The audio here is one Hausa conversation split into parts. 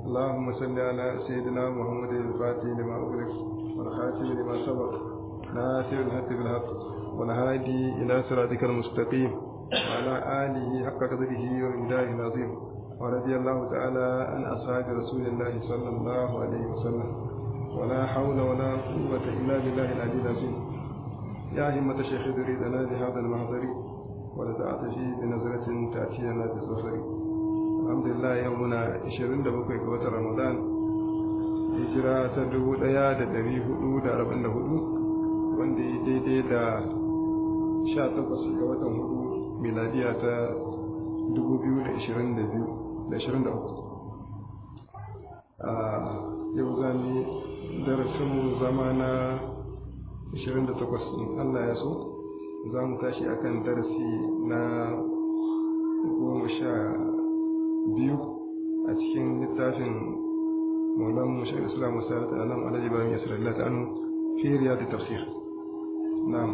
اللهم صل على سيدنا محمد الفاتح لما أغلق والخاتم لما سبق ناصر الحق بالحق والهادي إلى صراطك المستقيم وعلى آله حق قدره ومقداره العظيم ورضي الله تعالى عن أصحاب رسول الله صلى الله عليه وسلم ولا حول ولا قوة إلا بالله العلي العظيم يا همة الشيخ دريدنا بهذا المحضر ولتعت فيه بنظرة تأتي لنا بالظفر الحمد لله يومنا 27 ga watan Ramadan hijira ta 1444 wanda ya daidai da 18 ga watan hudu miladiya ta 2022 a yau zami darasinmu zama na 28 in Allah ya so za mu tashi akan darasi na goma sha biyu a cikin littafin maulan mushar islam musalat alam alhaji bayan yasir Allah ta'anu fi riyad tafsir na'am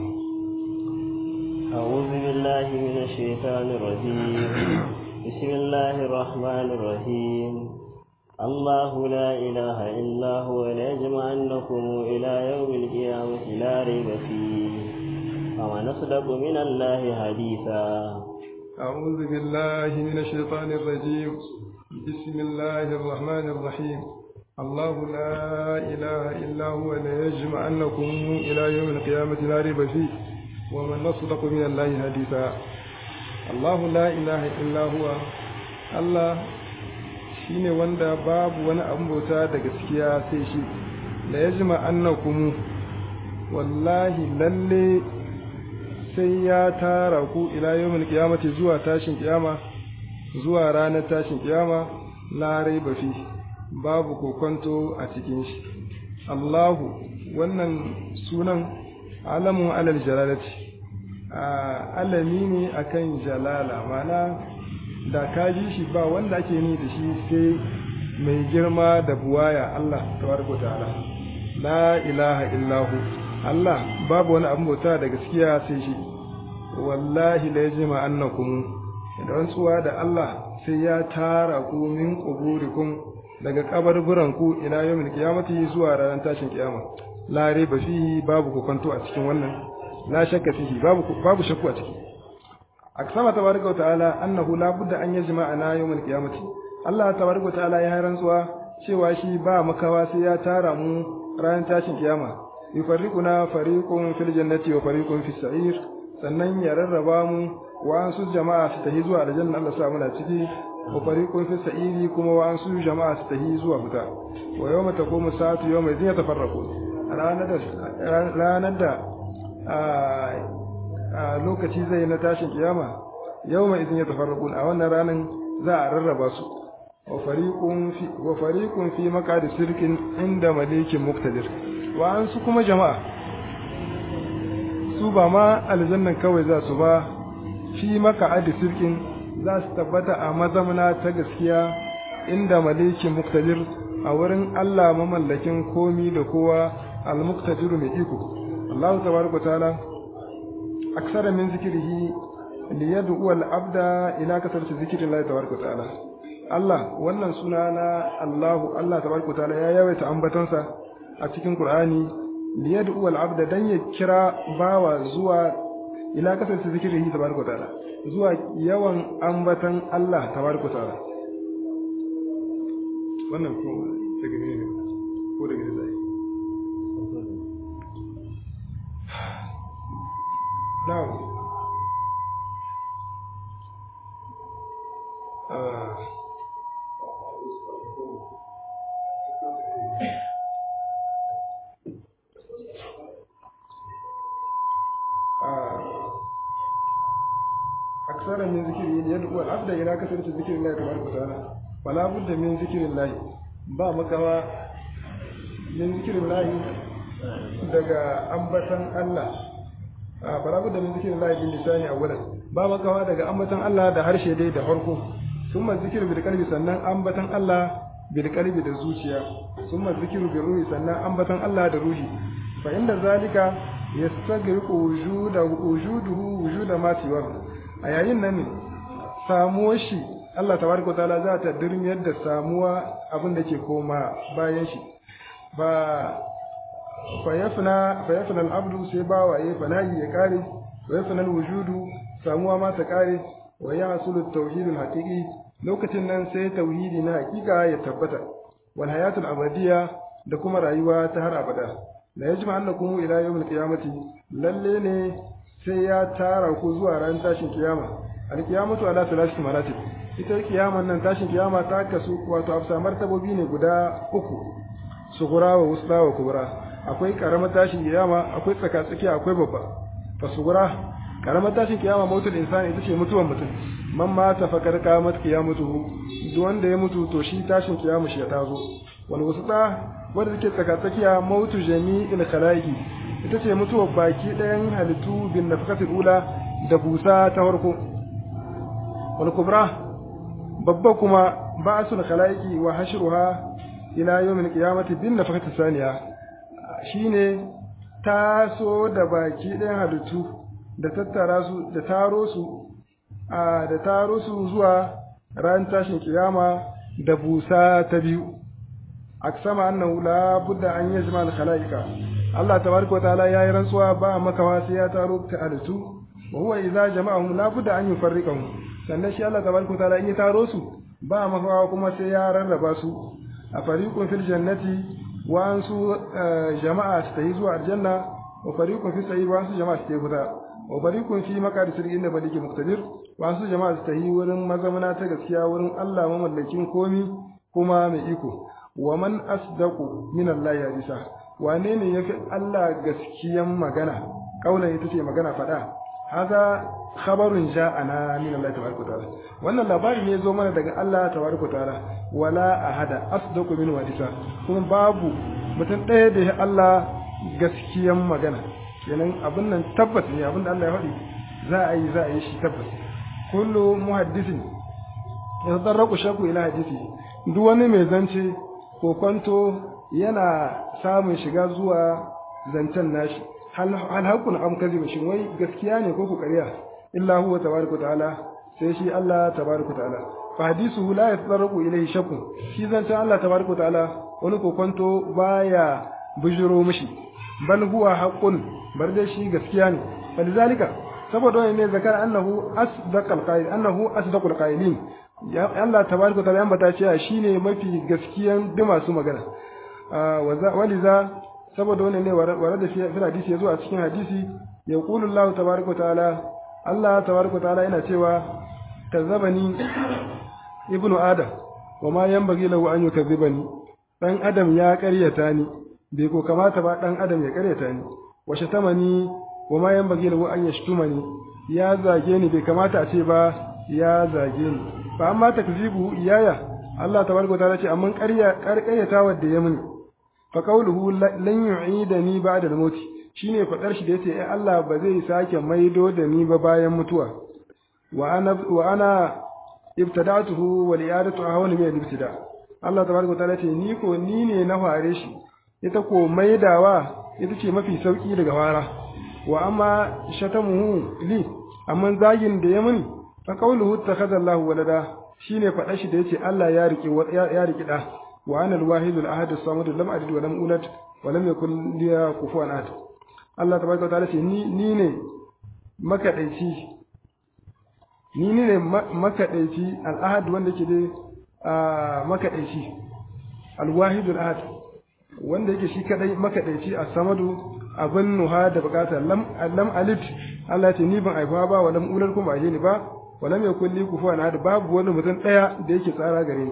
أعوذ بالله من الشيطان الرجيم بسم الله الرحمن الرحيم الله لا إله إلا هو ليجمعنكم إلى يوم القيامة لا ريب فيه ومن أصدق من الله حديثا أعوذ بالله من الشيطان الرجيم بسم الله الرحمن الرحيم الله لا إله إلا هو ليجمعنكم إلى يوم القيامة لا ريب فيه ومن أصدق من الله حديثا الله لا إله إلا هو الله shine wanda babu wani abin bauta da gaskiya sai shi la yajma annakum wallahi lalle sai ya tara ku ila yawmil qiyamati zuwa tashin kiyama zuwa ranar tashin kiyama la raiba fi babu kokonto a cikin shi Allahu wannan sunan alamun alal jalalati alami ne akan jalala mana da ka ji shi ba wanda ake ni da shi sai mai girma da buwaya Allah tabaraka ta'ala la ilaha illahu Allah babu wani abin bauta da gaskiya sai shi wallahi la yajma annakum da rantsuwa da Allah sai ya tara ku min quburikum daga kabarburan ku ila yawmil qiyamati zuwa ranar tashin kiyama la riba fihi babu kokonto a cikin wannan la shakka fihi babu babu shakku a ciki aksama tabaraka wa ta'ala annahu la budda an yajma ana yawmil qiyamati Allah tabaraka wa ta'ala ya rantsuwa cewa shi ba makawa sai ya tara mu ranar tashin kiyama yufarriquna fariqun fil jannati wa fariqun fis sa'ir sannan ya rarraba mu wa'ansu jama'a su tahi zuwa aljanna Allah sa muna ciki wa fariqun fi sa'iri kuma wa'ansu jama'a su tahi zuwa fita wa yawma taqumu sa'atu yawma idhin yatafarraqu ranar da ranar da a lokaci zai na tashin kiyama yawma idhin yatafarraqu a wannan ranan za a rarraba su wa fariqun fi wa fariqun fi maqadi sirkin inda malikin muqtadir wa'ansu kuma jama'a su ba ma aljannan kawai za su ba fi maka adi sirkin za su tabbata a mazamna ta gaskiya inda malikin muktadir a wurin Allah mamallakin komi da kowa al-muqtadir mai iko Allah tabaraka taala aksara min zikrihi li yad'u al-abda ila kasarati zikri Allah tabaraka taala Allah wannan suna na Allahu Allah tabaraka taala ya yawaita ambatonsa a cikin Qur'ani liyad'u al-abda dan ya kira bawa zuwa ila kasance zikirihi tabaraka ta'ala zuwa yawan ambatan Allah tabaraka ta'ala wannan ko daga ne ne ko daga ne zai now uh, أكثر من ذكره يدعو العبد إلى كثرة ذكر الله تبارك وتعالى ولا بد من ذكر الله با مكوا من ذكر الله daga ambatan Allah a fara da min zikirin Allah bin lisani awwalan ba makawa daga ambatan Allah da harshe dai da farko summa zikiru bil qalbi sannan ambatan Allah bil qalbi da zuciya summa zikiru bil ruhi sannan ambatan Allah da ruhi fa inda zalika yastagriqu wujuda wujuduhu wujuda ma siwa a yayin nan ne samuwar shi Allah tabaraka wa ta'ala za ta dirmiyar da samuwa abin da ke koma bayan shi ba fayafna fayafna al-abdu sai bawaye fanahi ya kare fayafna al-wujudu samuwa ma ta kare wa yahsulu at-tauhid al-haqiqi lokacin nan sai tauhidi na hakika ya tabbata wal hayatul abadiyya da kuma rayuwa ta har abada la yajma annakum ila yawm al-qiyamati lalle ne sai ya tara ku zuwa ran tashin kiyama al-qiyamatu ala thalathati maratib ita kiyaman nan tashin kiyama ta kasu wato afsa martabobi ne guda uku sugura wa wusta wa kubra akwai karamar tashin kiyama akwai tsakatsaki akwai babba fa sugura karamar tashin kiyama mautul insani ita ce mutuwan mutum man mata fakar kamat kiyamatuhu duk wanda ya mutu to shi tashin kiyama shi ya tazo wal wusta wanda take tsakatsakiya mautu jami'il khalaiqi ita ce mutuwar baki ɗayan halittu bin nafakatul ula da busa ta farko wal kubra babba kuma ba'sul khalaiqi wa hashruha ila yawmil qiyamati bin nafakatul saniya shine taso da baki ɗayan halittu da tattara su da taro su a da taro su zuwa ran tashin kiyama da busa ta biyu aksama annahu la budda an yajma al khalaiqa Allah tabaraka wataala yayi rantsuwa ba makawa sai ya taro ta halittu wa huwa idza jama'ahum la budda an yufarriqahum sannan shi Allah tabaraka wataala in ya taro su ba makawa kuma sai ya rarraba su a fariqun fil jannati wa an su jama'a su tayi zuwa aljanna wa fariqun fi sa'ir wa an su jama'a su tayi wuta wa fariqun fi maqadi sirrin da baliki muqtadir wa an su jama'a su tayi wurin mazamana ta gaskiya wurin Allah mamallakin komi kuma mai iko wa man asdaqu min Allah ya bisa wane ne yafi Allah gaskiyan magana kaulan ita ce magana fada haza khabarun ja'ana min Allah tabaraka ta'ala wannan labari ne zo mana daga Allah tabaraka ta'ala wala ahada asdaqu min wadisa kuma babu mutum ɗaya da ya Allah gaskiyan magana kenan abin nan tabbas ne abin da Allah ya faɗi za a yi za a yi shi tabbas kullu muhaddisin yadarraku shaku ila hadisi duk wani mai zance ko kwanto yana samun shiga zuwa zancen nashi hal hakun am kadhiba shin wai gaskiya ne ko ku ƙarya illa huwa tabaraka ta'ala sai shi Allah tabaraka ta'ala fa hadisuhu la yatarqu ilayhi shakkun shi zancen Allah tabaraka ta'ala wani kokonto baya bujiro mishi bal huwa haqqun bar dai shi gaskiya ne falizalika saboda wani ne zakar annahu asdaqal qail annahu asdaqul qailin ya Allah tabaraka ta'ala ya ambata cewa shine mafi gaskiyan duk masu magana waliza saboda wani ne ware da fi hadisi yazo a cikin hadisi ya qulu Allah tabaraka ta'ala Allah tabaraka ta'ala yana cewa kazabani ibnu adam wa ma yanbaghi lahu an yukazzibani dan adam ya ƙaryata ni bai ko kamata ba dan adam ya ƙaryata ni wa shatamani wa ma yanbaghi lahu an yashtumani ya zage ni bai kamata a ce ba ya zage ni fa amma takzibu iyaya Allah tabaraka ta'ala ce amma ƙarya ƙaryata wadda ya mini fa qawluhu lan yu'idani ba'da al-maut shine fadar shi da yace ai Allah ba zai sake maido da ni ba bayan mutuwa wa ana wa ana ibtada'tuhu wa li'adatu ahwan min al-ibtida Allah tabaraka ta'ala ce ni ko ni ne na fare shi ita ko maidawa ita ce mafi sauki daga fara wa amma shatamuhu li amma zagin da ya mini fa qawluhu takhadha Allahu walada shine fadar shi da yace Allah ya rike ya rike da wa ana al-wahid al-ahad as-samad lam alid wa lam ulad wa lam yakul li kufuwan ahad Allah tabaraka ta'ala ce ni ni ne makadaici ni ne makadaici al-ahad wanda ke da makadaici al-wahid al-ahad wanda yake shi kadai makadaici as-samadu abin nuha da bukata lam lam alid Allah ce ni ban aifa ba wa lam ulad kuma ba ni ba wa lam yakul li kufuwan ahad babu wani mutum daya da yake tsara gare ni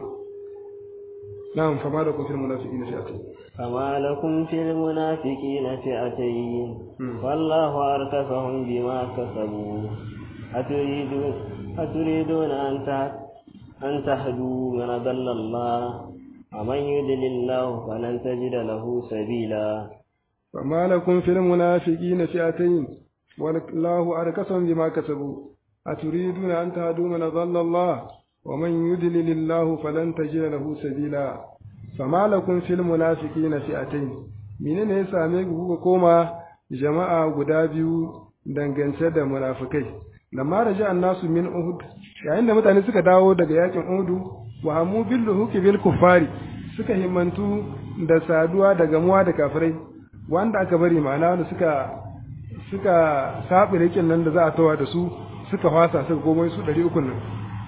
نعم فما لكم في المنافقين فئتين فما لكم في المنافقين فئتين والله أركفهم بما كسبوا أتريدون أتريدون أن أن تهدوا من ضل الله ومن يضلل الله فلن تجد له سبيلا فما لكم في المنافقين فئتين والله أركسهم بما كسبوا أتريدون أن تهدوا من ضل الله ومن يدلل الله فلن تجد له سبيلا فما لكم في المنافقين فئتين menene ya same ku kuka koma jama'a guda biyu dangance da munafikai lamma raja annasu min uhud yayin da mutane suka dawo daga yakin uhud wa hamu bil luhuki bil kufari suka himmantu da saduwa da gamuwa da kafirai wanda aka bari ma'ana wanda suka suka saɓi rikin nan da za a tawa da su suka fasa suka komai su ɗari ukun nan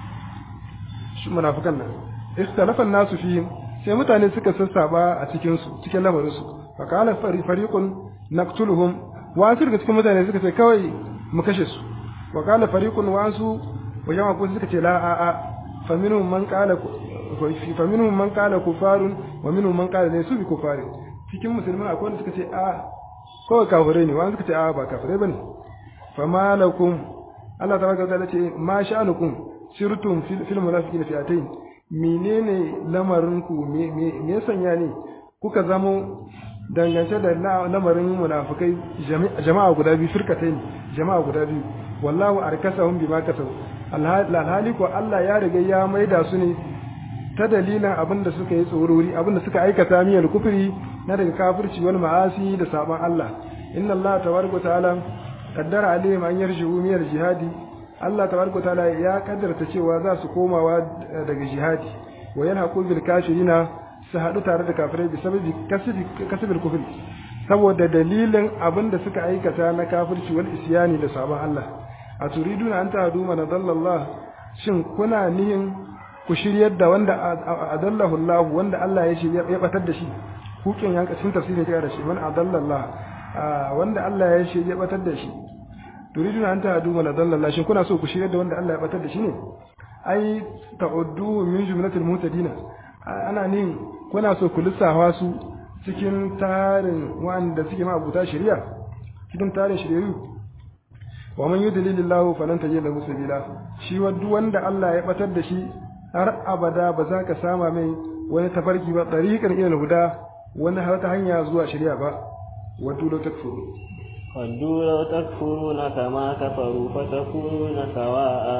shi munafukan nan istalafan nasu fi sai mutane suka sassaba a cikin su cikin lamarin su fa qala fariqun naqtuluhum wa daga cikin mutane suka ce kawai mu kashe su wa qala fariqun wa su wa jama'a ko suka ce la a a fa minhum man qala fa minhum man qala kufarun wa minhum man qala laysu bi kufarin cikin musulmai akwai wanda suka ce a kawai kafirai ne wani suka ce a ba kafirai bane fa malakum Allah tabaraka ta'ala ce ma sha'anukum sirtum fil munafiqina fi'atayn menene lamarin ku me me sanya ne kuka zamo dangance da lamarin munafikai jama'a guda biyu firkatain jama'a guda biyu wallahu arkasahum bima kasabu alhali ko Allah ya riga ya maida su ne ta dalilin abin da suka yi tsorori abin da suka aikata miyar kufri na daga kafirci wal ma'asi da saban Allah inna Allah tabaraka ta'ala qaddara alaihim an yarji'u miyar jihadi Allah tabaraka ta'ala ya kaddarta cewa za su komawa daga jihadi wa yana bil kafirina su haɗu tare da kafirai bi sababi kasbil kufri saboda dalilin abin da suka aikata na kafirci wal isyani da saban Allah a turiduna an tahdu man dallallah shin kuna nihin ku shiryar da wanda adallahu Allah wanda Allah ya shirya ya batar da shi hukin yanka cikin tafsirin ta da shi man adallallah wanda Allah ya shirya ya batar da shi turiduna an tahdu man adallallah shin kuna so ku shiryar da wanda Allah ya batar da shi ne ai ta'uddu min jumlatil mutadina ana nin kuna so ku lissafa su cikin tarin wanda suke ma'abuta shari'a cikin tarin shari'u wa man yudlilillahu falan tajid lahu sabila shi duk wanda Allah ya batar da shi har abada ba za ka sama mai wani tafarki ba tariqan ila huda wani har ta hanya zuwa shari'a ba waddu law takfuru waddu law takfuruna kama kafaru fatakununa sawa'a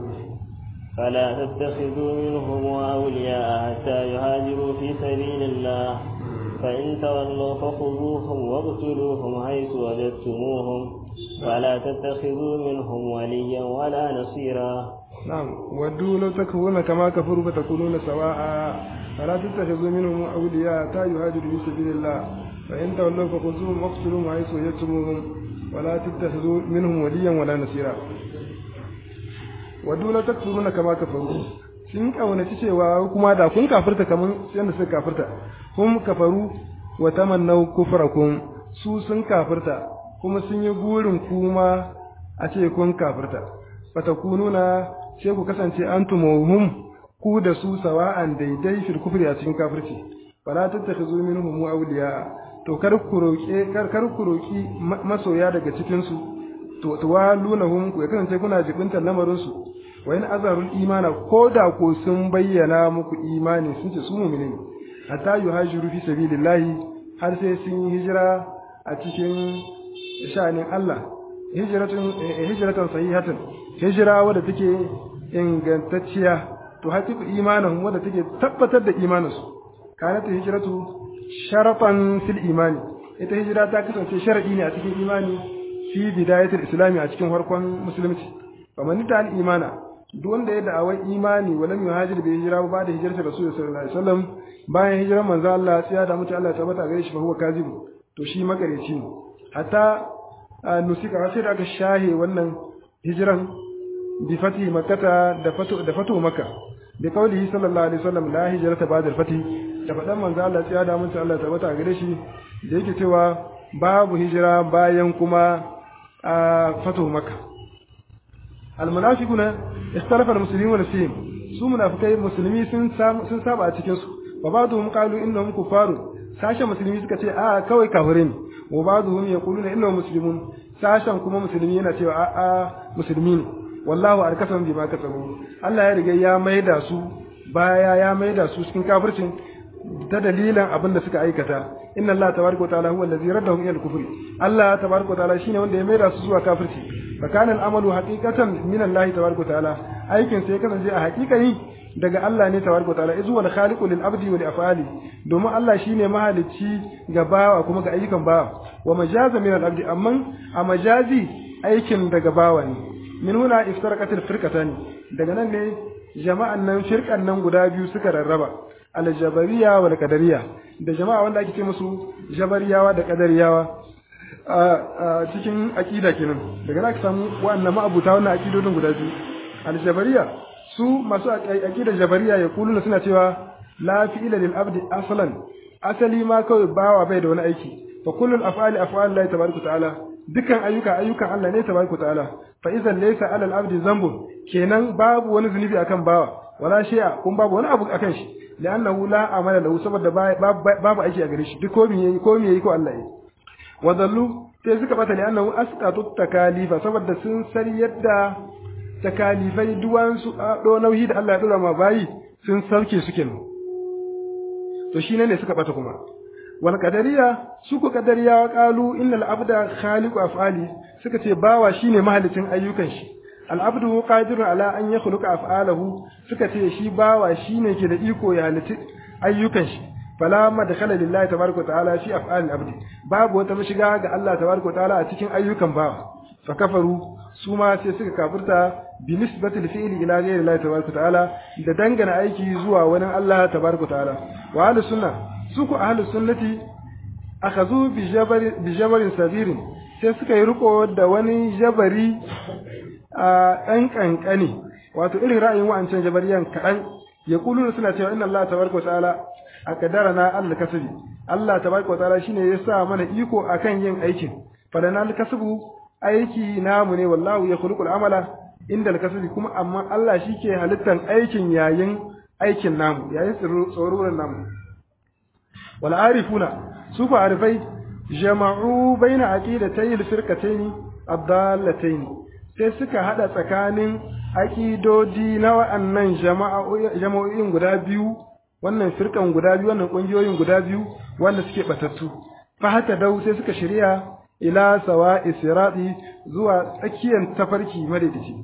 فلا تتخذوا منهم أولياء حتى يهاجروا في سبيل الله فإن تولوا فخذوهم واقتلوهم حيث وجدتموهم ولا تتخذوا منهم وليا ولا نصيرا نعم ودوا لو تكفرون كما كفروا فتكونون سواء فلا تتخذوا منهم أولياء حتى يهاجروا في سبيل الله فإن تولوا فخذوهم واقتلوهم حيث وجدتموهم ولا تتخذوا منهم وليا ولا نصيرا wadda la takfuruna kama kafaru sun kaunaci cewa kuma da kun kafirta kaman yadda suka kafirta kun kafaru wa tamannaw kufrakum su sun kafirta kuma sun yi gurin kuma a ce kun kafirta fatakununa sai ku kasance antumuhum ku da su sawa'an daidai fil kufri a cikin kafirci fala tattakhizu minhum awliya to kar ku roke kar kar ku roki masoya daga cikin su to tuwalunahum ku kasance kuna jibintar lamarin su wa in azarul imana ko da ko sun bayyana muku imani sun ce su mu'mini ne hatta yuhajiru fi sabilillahi har sai sun yi hijira a cikin sha'anin Allah hijratun hijratan sahihatan hijira wadda take ingantacciya to haqiqu imanin wadda take tabbatar da imaninsu kanat hijratu sharafan fil imani ita hijira ta kasance sharadi ne a cikin imani fi bidayatul islami a cikin farkon musulunci faman ta al imana duk wanda ya da'awar imani walam yuhajir bi hijira ba da hijirta rasul sallallahu alaihi wasallam bayan hijirar manzo Allah sai da mutu Allah ya tabbata gare shi fa huwa kazibu to shi makareci ne hatta nusika sai da aka shahe wannan hijiran bi fati makkata da fatu da fatu makka bi qaulihi sallallahu alaihi wasallam la hijrata ba'da al-fati da fadan manzo Allah sai da mutu Allah ya tabbata gare shi da yake cewa babu hijira bayan kuma fatu makka almunafiquna ikhtalafa almuslimuna fihim su munafikai musulmi sun sun saba a cikin su wa ba'dhum qalu innahum kufarun sashen musulmi suka ce a kawai kafirai ne wa ba'dhum yaquluna innahum muslimun sashen kuma musulmi yana cewa a a musulmi ne wallahu arkasam bima kasabu Allah ya riga ya maida su baya ya maida su cikin kafircin ta dalilin abin da suka aikata inna Allah tabaraka wa ta'ala huwa allazi raddahum ila al-kufri Allah tabaraka wa ta'ala shine wanda ya maida su zuwa kafirci fa kana al-amalu haqiqatan min Allah tabaraka wa ta'ala aikin sai kasance a haƙiƙani daga Allah ne tabaraka wa ta'ala izu wal khaliqu lil abdi wa li af'ali domin Allah shine mahalicci ga bawa kuma ga ayyukan bawa wa majaza min al-abdi amma a majazi aikin daga bawa ne min huna iftaraqatil firqatan daga nan ne jama'an nan firqan nan guda biyu suka rarraba al-jabariya wal qadariyya da jama'a wanda ake ce musu jabariyawa da qadariyawa a cikin aqida kenan daga nan aka samu wa'annan ma'abuta wannan aqidodin guda biyu al-jabariya su masu aqidar jabariya ya kuluna suna cewa la fi'ila lil abdi aslan asali ma kawai bawa bai da wani aiki fa kullul af'ali af'al Allah tabaraka ta'ala dukkan ayyuka ayyukan Allah ne tabaraka ta'ala fa idan laysa 'ala al-abdi dhanbun kenan babu wani zunubi akan bawa wala shay'a kun babu wani abu akan shi li'annahu la amala lahu saboda babu aiki a gare shi duk komai yayi komai yayi ko Allah yayi wadallu sai suka bata li'annahu asqatu takalifa saboda sun sar yadda takalifai duwan su do nauyi da Allah ya dora ma bayi sun sauke su kenan to shine ne suka bata kuma wal qadariya su ku qadariya qalu innal abda khaliqu af'ali suka ce bawa shine mahalicin ayyukan shi al abdu qadirun ala an yakhluqa af'alahu suka ce shi bawa shine ke da iko ya halitta ayyukan shi fala madkhala lillahi tabaraka ta'ala fi af'al al abdi babu wata mashiga ga Allah tabaraka ta'ala a cikin ayyukan bawa fa kafaru su ma sai suka kafirta bi nisbati al-fi'li ila ghayri Allah tabaraka ta'ala da dangana aiki zuwa wani Allah tabaraka ta'ala wa ahlus sunna su ku ahlus sunnati akhazu bi jabari bi jabarin sagirin sai suka yi riko da wani jabari a dan kankani wato irin ra'ayin wa'ancan jabariyan kadan ya kuluna suna cewa inna Allah tabaraka ta'ala akadarana Allah kasbi Allah tabaraka ta'ala shine ya sa mana iko akan yin aikin falana al-kasbu aiki namu ne wallahu ya khuluqul amala inda al-kasbi kuma amma Allah shike halittan aikin yayin aikin namu yayin tsororan namu wal arifuna su fa arifai jama'u baina aqidatay al-firqatayn ad-dallatayn sai suka hada tsakanin aqidodi na wa'annan jama'o'in guda biyu wannan firkan guda biyu wannan kungiyoyin guda biyu wanda suke batattu fa hata dau sai suka shirya ila sawa'i sirati zuwa tsakiyar tafarki madaidaici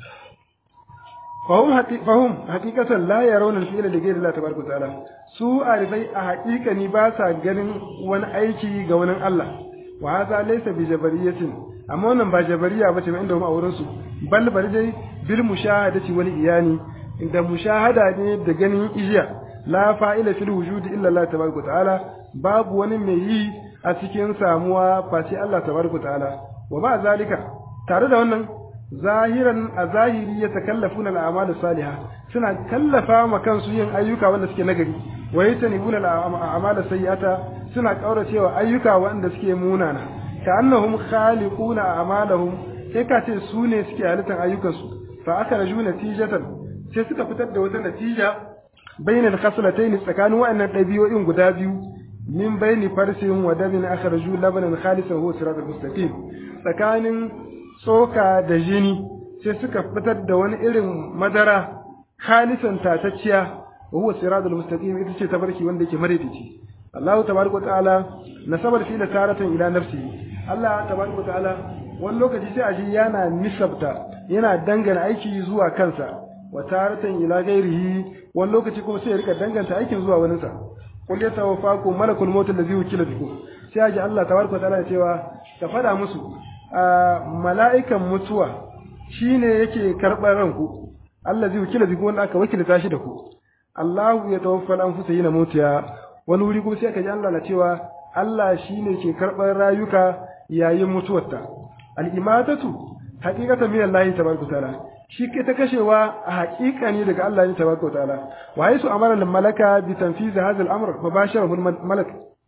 fahum fahum haqiqatan la yarawna al-fi'la li ghayri Allah tabaraka ta'ala su arifai a haqiqani ba sa ganin wani aiki ga wani Allah wa hadha laysa bi jabariyatin amma wannan ba jabariya bace ba inda mu a wurin su bal bari dai bil mushahadati wal iyani inda mushahada ne da ganin ijiya la fa'ila fil wujudi illa Allah tabaraka ta'ala babu wani mai yi a cikin samuwa face Allah tabaraka ta'ala wa ba zalika tare da wannan zahiran a zahiri ya takallafuna al'amal salihah suna kallafa ma kansu yin ayyuka wanda suke nagari wa yatanibuna al'amal sayyi'ata suna kauracewa ayyuka wanda suke munana ka annahum khaliquna a'malahum sai ka ce su ne suke halittar ayyukansu fa aka raju natijatan sai suka fitar da wata natija bainal khaslatayn tsakanin wa'annan dabi'o'in guda biyu min baini farsin wa damin akhraju labanan khalisan huwa siratal mustaqim tsakanin tsoka da jini sai suka fitar da wani irin madara khalisan tatacciya huwa siratal mustaqim ita ce tabarki wanda yake madaidaici Allah tabaraka ta'ala nasabar fi taratan ila nafsi Allah tabaraka ta'ala wani lokaci sai aji yana nisabta yana dangana aiki zuwa kansa wa taratan ila gairihi wani lokaci kuma sai ya rika danganta aikin zuwa waninsa qul yatawaffakum malakul maut allazi wukila bikum sai aji Allah tabaraka ta'ala ya cewa ka fada musu mala'ikan mutuwa shine yake karɓar ranku allazi wukila bikum wanda aka wakilta shi da ku Allahu ya tawaffal anfusa yana mutiya wani wuri kuma sai aka ji Allah na cewa Allah shine ke karɓar rayuka yayin mutuwarta al-imatatu haqiqatan min Allah tabaraka ta'ala shi ke ta kashewa a haƙiƙa ne daga Allah ne tabaraka ta'ala wa haisu amara lil malaka bi tanfiz hadha al-amr mubasharahu al-malak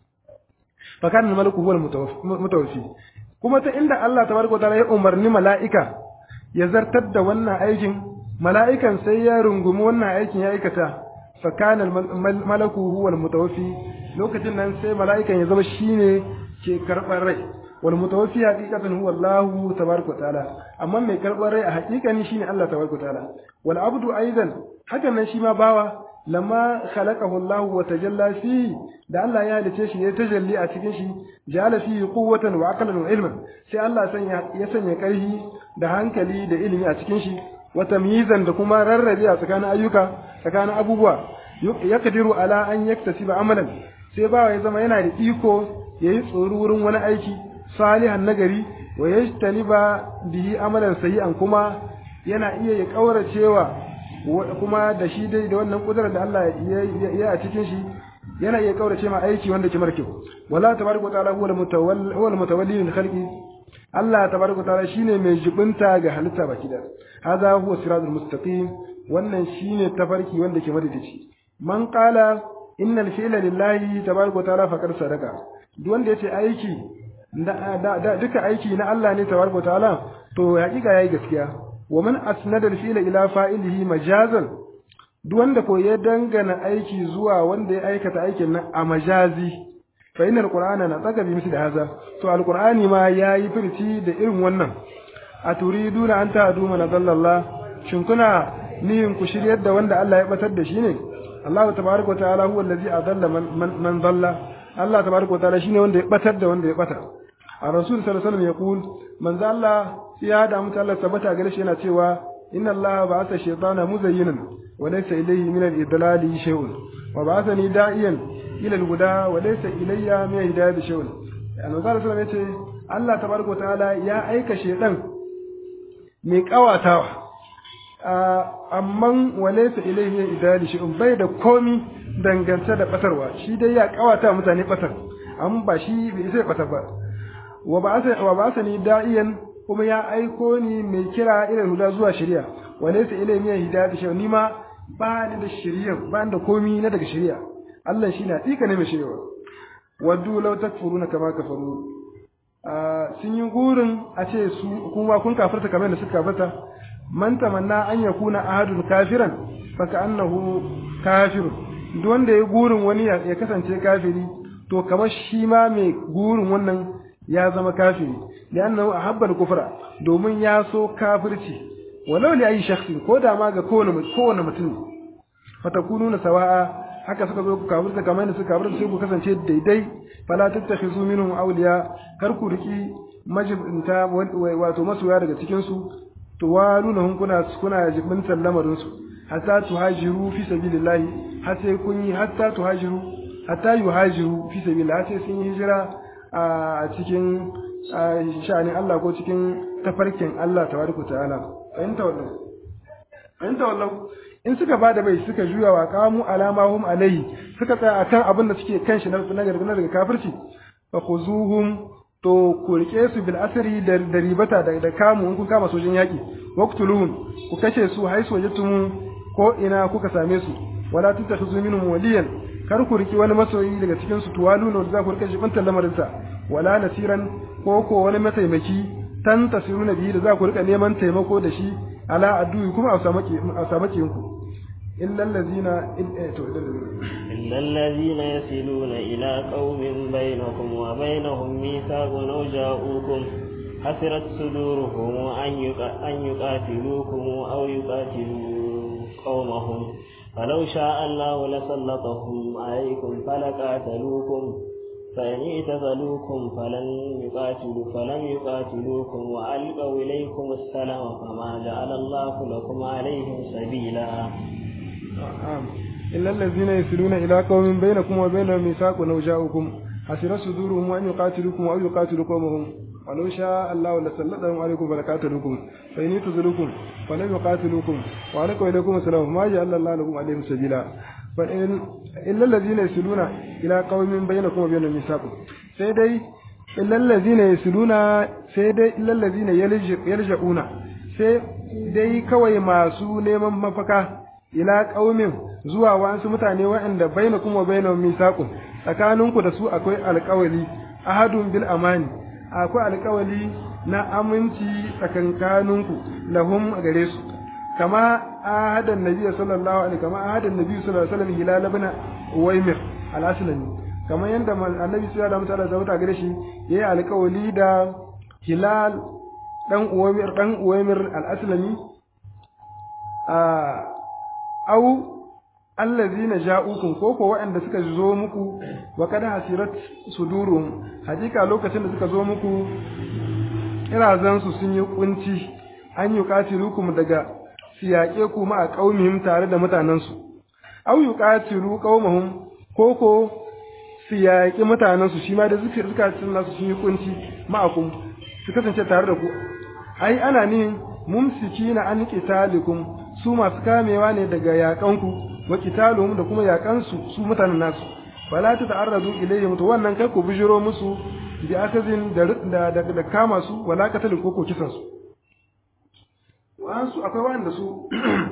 fa kana al-malaku huwa al-mutawaffi kuma ta inda Allah tabaraka ta'ala ya umarni mala'ika ya zartar da wannan aikin mala'ikan sai ya rungumi wannan aikin ya aikata fa kana al-malaku huwa al-mutawaffi lokacin nan sai mala'ikan ya zama shine ke karɓar rai wal mutawaffi haqiqatan huwa Allah tabaraka wa ta'ala amma mai karɓar rai a haƙiƙani shine Allah tabaraka wa ta'ala wal abdu aidan hakan nan shi ma bawa lamma khalaqahu Allah wa tajalla fi da Allah ya halice shi ya tajalli a cikin shi ja'ala fi quwwatan wa aqlan wa ilman sai Allah sanya ya sanya ƙarfi da hankali da ilimi a cikin shi wa tamyizan da kuma rarrabe a tsakanin ayyuka tsakanin abubuwa yaqdiru ala an yaktasiba amalan sai bawa ya zama yana da iko yayi tsoro wurin wani aiki salihan nagari wa yajtaniba bihi amalan sayyi'an kuma yana iya ya kauracewa kuma da shi dai da wannan kudurar da Allah ya a cikin shi yana iya kaurace ma aiki wanda ke markyau wala tabaraka ta'ala huwa al-mutawalli huwa al-mutawalli lil khalqi Allah tabaraka ta'ala shine mai jibinta ga halitta baki da hadha huwa siratul mustaqim wannan shine tafarki wanda ke madadici man qala innal fi'la lillahi tabaraka ta'ala faqad sadaka duk wanda yace aiki da duka aiki na Allah ne tabaraka ta'ala to hakika yayi gaskiya wa man asnada al-fi'la ila fa'ilihi majazan duk wanda ko ya dangana aiki zuwa wanda ya aikata aikin nan a majazi fa inna alqur'ana na tsaka bi misli haza to alqur'ani ma yayi firci da irin wannan a turiduna an ta'du man dallallah shin kuna niyin ku shiryar da wanda Allah ya batar da shi ne Allah tabaaraka wa ta'ala huwa allazi adalla man man dalla Allah tabaaraka wa ta'ala shine wanda ya batar da wanda ya bata a rasul sallallahu alaihi wasallam ya kul manzo Allah ya da mutu Allah tabbata gare shi yana cewa inna Allah ba'atha shaytana muzayyinan wa laysa ilayhi min al-idlali shay'un wa ba'athani da'iyan ila al-huda wa laysa ilayya min hidayati shay'un annabi sallallahu alaihi wasallam yace Allah tabaraka wa ta'ala ya aika shaytan mai kawatawa amman wa laysa ilayhi min hidayati shay'un bai da komi dangance da batarwa shi dai ya kawata mutane batar amma ba shi bai sai batar ba wa ba'athani da'iyan kuma ya aiko ni mai kira irin huda zuwa shari'a wane su ilimi ya hidayat shi ni ma ba ni da shari'a ba ni da komi na daga shari'a Allah shi na tsika ne mai shari'a waddu law takfuruna kama kafaru sun yi gurin a ce su kuma kun kafirta kamar da suka kafirta man tamanna an yakuna ahadun kafiran fa annahu kafir duk wanda ya gurin wani ya kasance kafiri to kamar shi ma mai gurin wannan ya zama kafiri li'annahu ahabba al-kufra domin ya so kafirci walau li ayi shakhsin ko da ma ga kowane kowane mutum fatakununa sawa'a haka suka zo ku kafirta kamar yadda suka kafirta sai ku kasance daidai fala tattakhizu minhum awliya kar ku riki majibinta wato masoya daga cikin su to waluna hun kuna kuna jibintan lamarin su hatta tuhajiru fi sabilillahi har sai kun yi hatta tuhajiru hatta yuhajiru fi sabilillahi sai sun yi hijira a cikin sha'anin Allah ko cikin tafarkin Allah tabaraka ta'ala ayin tawallau ayin tawallau in suka bada bai suka juya wa qamu alama hum alai suka tsaya akan abin da suke kan shi na gargana daga kafirci fa khuzuhum to ku rike su bil asri da ribata da kamu in kun kama sojin yaki waqtuluhum ku kashe su haisu wajtum ko ina kuka same su wala tattakhuzu minhum waliyan kar ku riki wani masoyi daga cikin su tuwalu ne za ku rika shi bantan lamarinsa wala nasiran ko ko wani mataimaki tan tasiruna bihi da za ku rika neman taimako da shi ala addu'i kuma a samu a samu ku illa allazina to illa allazina yasiluna ila qaumin bainakum wa bainahum mithaqun aw ja'ukum hasirat suduruhum an yuqatilukum aw yuqatilu qaumahum فلو شاء الله لسلطهم عليكم فلقاتلوكم فإن اعتزلوكم فلن يقاتلوا فلم يقاتلوكم وألقوا إليكم السلام فما جعل الله لكم عليهم سبيلا إلا الذين يصلون إلى قوم بينكم وبينهم ميثاق أو جاءوكم حسر صدورهم أن يقاتلوكم أو يقاتلوا قومهم ولو شاء الله لسلطهم عليكم فلقاتلوكم فإن يعتزلوكم فلم يقاتلوكم وعليكم إليكم السلام ما جعل الله لكم عليهم سبيلا فإن إلا الذين يصلون إلى قوم بينكم وبينهم ميثاق سيدي إلا الذين يصلون سيدي إلا الذين يلجؤون sai dai kawai masu neman mafaka ila ƙaumin zuwa wasu mutane waɗanda baina kuma baina misaqun tsakaninku da su akwai alƙawali ahadun bil amani akwai alƙawali na aminci tsakankaninku lahum gare su kama ahadan nabi sallallahu alaihi kama ahadan nabi sallallahu alaihi wasallam hilal ibn uwaymir al-aslami kamar yadda annabi sallallahu alaihi wasallam da gare shi yayi alƙawali da hilal dan uwaymir dan uwaymir al-aslami a au allazina ja'ukum ko ko waɗanda suka zo muku wa kada hasirat sudurum hakika lokacin da suka zo muku irazan su sun yi kunci an yi qatilukum daga siyaƙe ku ma a qaumihim tare da mutanen su au yuqatilu qaumahum ko ko siyaƙi mutanen su shi ma da suka suka nasu sun yi kunci ma'akum su kasance tare da ku ai ana nihin mumsikina an qitalikum su masu kamewa ne daga yaƙanku wa qitaluhum da kuma yaƙansu su mutanen nasu fala ta ta'arradu ilayhim to wannan kai ku bijiro musu bi akazin da da da kama su wala katalin ko ko kisan su wa'ansu akwai wanda su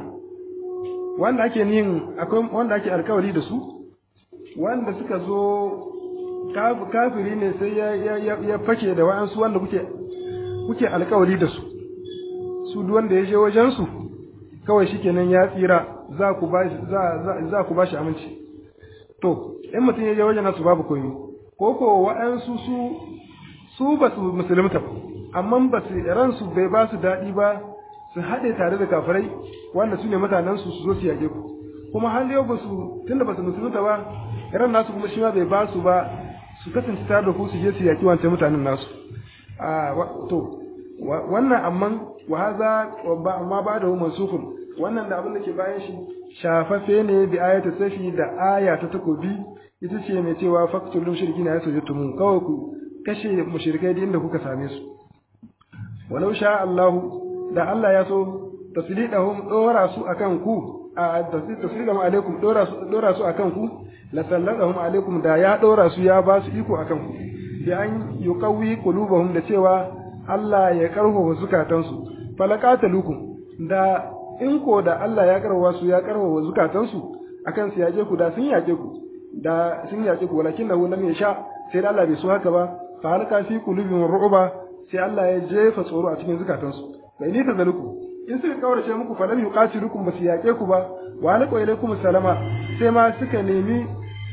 wanda ake yin akwai wanda ake alkawari da su wanda suka zo kafiri ne sai ya ya fake da wa'ansu wanda kuke kuke alkawari da su su duk wanda ya je wajen su kawai shikenan ya tsira za ku ba za za ku ba shi aminci to in mutum ya je wajen nasu babu koyi ko ko wa'ansu su su ba su musulunta ba amma ba su ransu bai ba su daɗi ba su haɗe tare da kafirai wanda su ne mutanen su su zo su yage ku kuma har yau ba su tunda ba su musulunta ba ran nasu kuma shi ma bai ba su ba su kasance tare da ku su je su yaki wancan mutanen nasu a to wannan amman wa haza amma ba da mansukun wannan da abin da ke bayan shi shafaffe ne bi ayata safi da aya ta takobi ita ce mai cewa faktul mushrikina ya sujudtum kawai ku kashe mushrikai da inda kuka same su walau sha Allahu da Allah ya so taslidahum dora su akan ku a taslidahum alaikum dora su dora su akan ku la salladahum alaikum da ya dora su ya ba su iko akan ku bi an yuqawi qulubahum da cewa Allah ya karfafa zukatansu falaqatalukum da in ko da Allah ya karfafa su ya karfafa zukatansu akan su yaje ku da sun yaje ku da sun yaje ku walakin lahu lam yasha sai da Allah bai so haka ba fa halaka fi qulubihim ru'ba sai Allah ya jefa tsoro a cikin zukatansu fa ni ta zaluku in suka kaurace muku fa lam yuqatilukum basu yaƙe ku ba wa alqa ilaykum salama sai ma suka nemi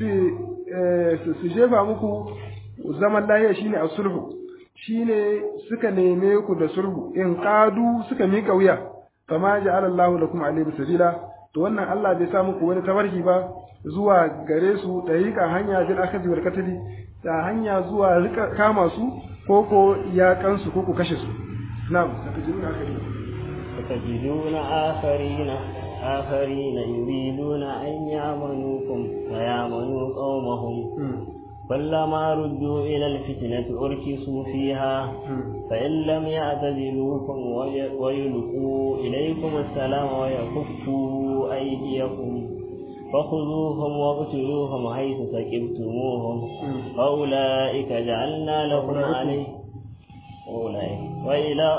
su su jefa muku zaman lahiya shine as-sulhu shine suka neme ku da sulhu in qadu suka mika wuya fama ja'ala Allahu lakum alayhi sabila to wannan Allah bai sa muku wani tabarki ba zuwa gare su dariƙa hanya bil akhdi wal qatl da hanya zuwa rika kama su ko ko ya kansu ko ku kashe su na'am satajiduna akharina satajiduna akharina akharina yuriduna an ya'manukum wa ya'manu qaumahum كلما ردوا إلى الفتنة أركسوا فيها فإن لم يعتزلوكم ويلقوا إليكم السلام ويكفوا أيديكم فخذوهم واقتلوهم حيث سكبتموهم وأولئك جعلنا لكم عليه أولئك وإلى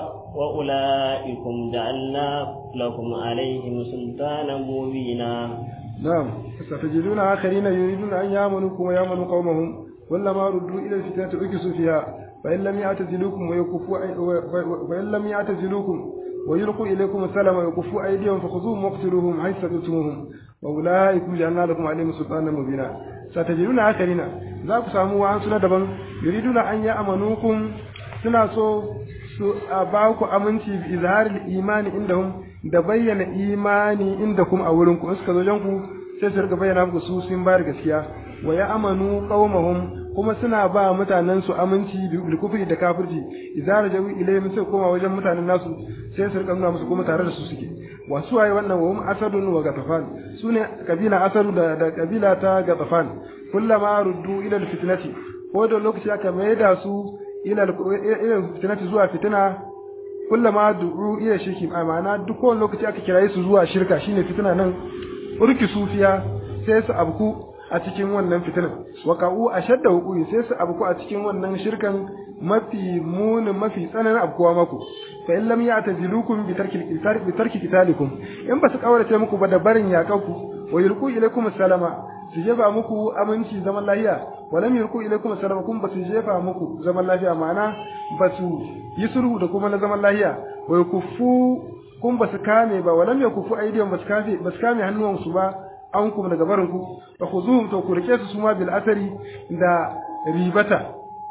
وأولئكم جعلنا لكم عليهم سلطانا مبينا نعم ستجدون آخرين يريدون أن يامنوكم ويامنوا قومهم كلما ردوا إلى الفتنة أكسوا فيها فإن لم يعتزلوكم ويكفوا وإن لم يعتزلوكم ويلقوا إليكم السلام ويكفوا أيديهم فخذوهم واقتلوهم حيث سقلتموهم وأولئكم جعلنا لكم عليهم سلطانا مبينا ستجدون آخرين ذاك ساموا عن سنة دبن يريدون أن يأمنوكم suna so su a ba ku aminci bi izharil imani indahum da bayyana imani inda kuma a wurin ku in suka zo ku sai su rika bayyana muku su sun bayar gaskiya wa ya amanu qaumahum kuma suna ba mutanen su aminci bil kufri da kafirci idza rajau ilayhim sai koma wajen mutanen nasu sai su rika nuna musu kuma tare da su suke wa su waye wannan wa hum asadun wa gatafan sune kabila asadu da, da kabila ta gatafan kullama ruddu ila fitnati ko da lokaci aka maida su ila ila fitnati zuwa fitina kullama du'u ila shirki ma'ana duk kowane lokaci aka kiraye su zuwa shirka shine fitina nan urki sufiya sai su abku a cikin wannan fitinan waqa'u ashadda huquqi sai su abku a cikin wannan shirkan mafi munin mafi tsananin abkuwa maku fa in lam ya'tazilukum bi tarki bi tarki qitalikum in ba su kaurace muku ba da barin yakanku wa yulqu ilaykum salama su jefa muku aminci zaman lafiya wa lam yulqu ilaykum salama kun ba su jefa muku zaman lafiya ma'ana ba su yi sulhu da kuma na zaman lafiya wa yakuffu kun ba su kame ba wa lam yakuffu aydiyan ba su kame ba su kame hannuwansu ba an kuma daga barin ku fa khuzuhum to ku rike su suma bil asari da ribata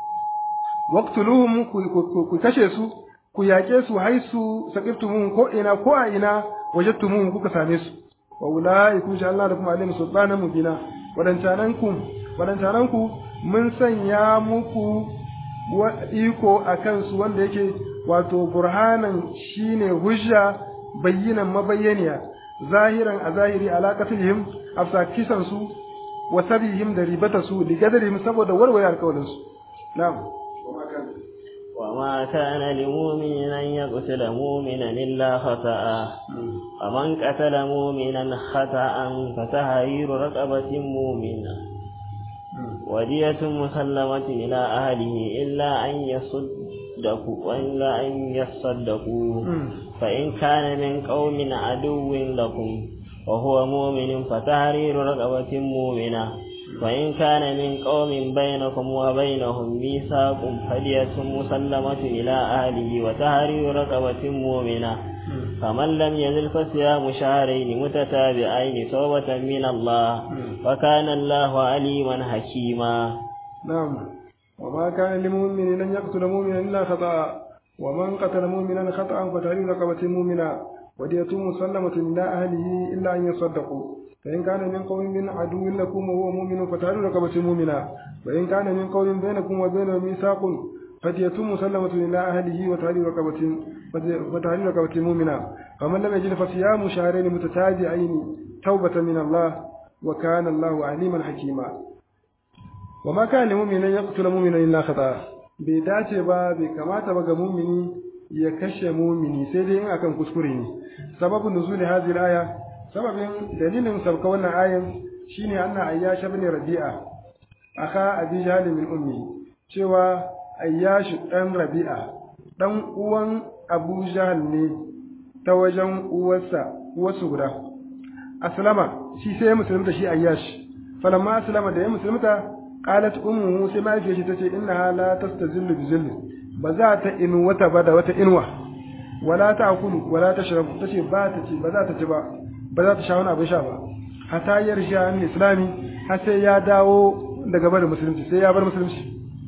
waqtuluhum ku kashe su ku yaƙe su haisu saqiftumun ko ina ko a ina wajadtumun kuka same su wa ulaiku sha Allah da kuma alim sultanan mubina wadancanan ku wadancanan ku mun sanya muku wa iko akan su wanda yake wato burhanan shine hujja bayyinan mabayyaniya zahiran a zahiri alaƙatihim afsa kisan su wa sabihim da ribata su li gadarihim saboda warware alƙawarin su na'am وما كان لمؤمن أن يقتل مؤمنا إلا خطأ ومن قتل مؤمنا خطأ فتحرير رقبة مؤمنة ودية مسلمة إلى أهله إلا أن يصدقوا وإلا أن يصدقوا فإن كان من قوم عدو لكم وهو مؤمن فتحرير رقبة مؤمنة وإن كان من قوم بينكم وبينهم ميثاق فدية مسلمة إلى أهله وتحرير رقبة مؤمنة فمن لم يزل فصيام شهرين متتابعين توبة من الله وكان الله عليما حكيما نعم وما كان لمؤمن أن يقتل مؤمنا إلا خطأ ومن قتل مؤمنا خطأ فتحرير رقبة مؤمنة ودية مسلمة إلى أهله إلا أن يصدقوا فإن كان من قوم من عدو لكم وهو مؤمن فتحرير رقبة مؤمنة وإن كان من قوم بينكم وبينهم ميثاق فدية مسلمة إلى أهله وتحرير رقبة وتحرير رقبة مؤمنة فمن لم يجد فصيام شهرين متتابعين توبة من الله وكان الله عليما حكيما وما كان لمؤمن أن يقتل مؤمنا إلا خطأ bai dace ba bai kamata ba ga mumini ya kashe mumini sai dai in akan kuskure ne sababin nuzuli hadhihi aya sababin dalilin sabka wannan ayan shine anna ayyash ibn rabi'a aka abi jahl min ummi cewa ayyash dan rabi'a dan uwan abu jahl ne ta wajen uwarsa uwarsu guda aslama shi sai musulunta shi ayyash falamma aslama da ya musulunta qalat ummuhu sai mahaifiyar shi tace innaha la tastazillu bi zilli ba za ta inu wata ba da wata inuwa wala ta'kulu wala tashrabu tace ba ta ci ba za ta ci ba ba za ta sha wani abin sha ba hatta yarsha an islami har sai ya dawo daga bar musulunci sai ya bar musulunci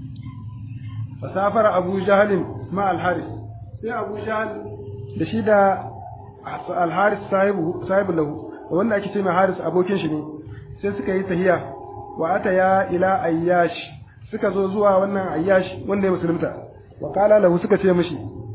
fasafara abu jahalin ma al-haris sai abu jahal da shi da al-haris sahibu sahibu lahu wanda ake ce mai haris abokin shi ne sai suka yi tahiya wa ataya ila ayyash suka zo zuwa wannan ayyash wanda ya musulunta wa qala lahu suka ce mishi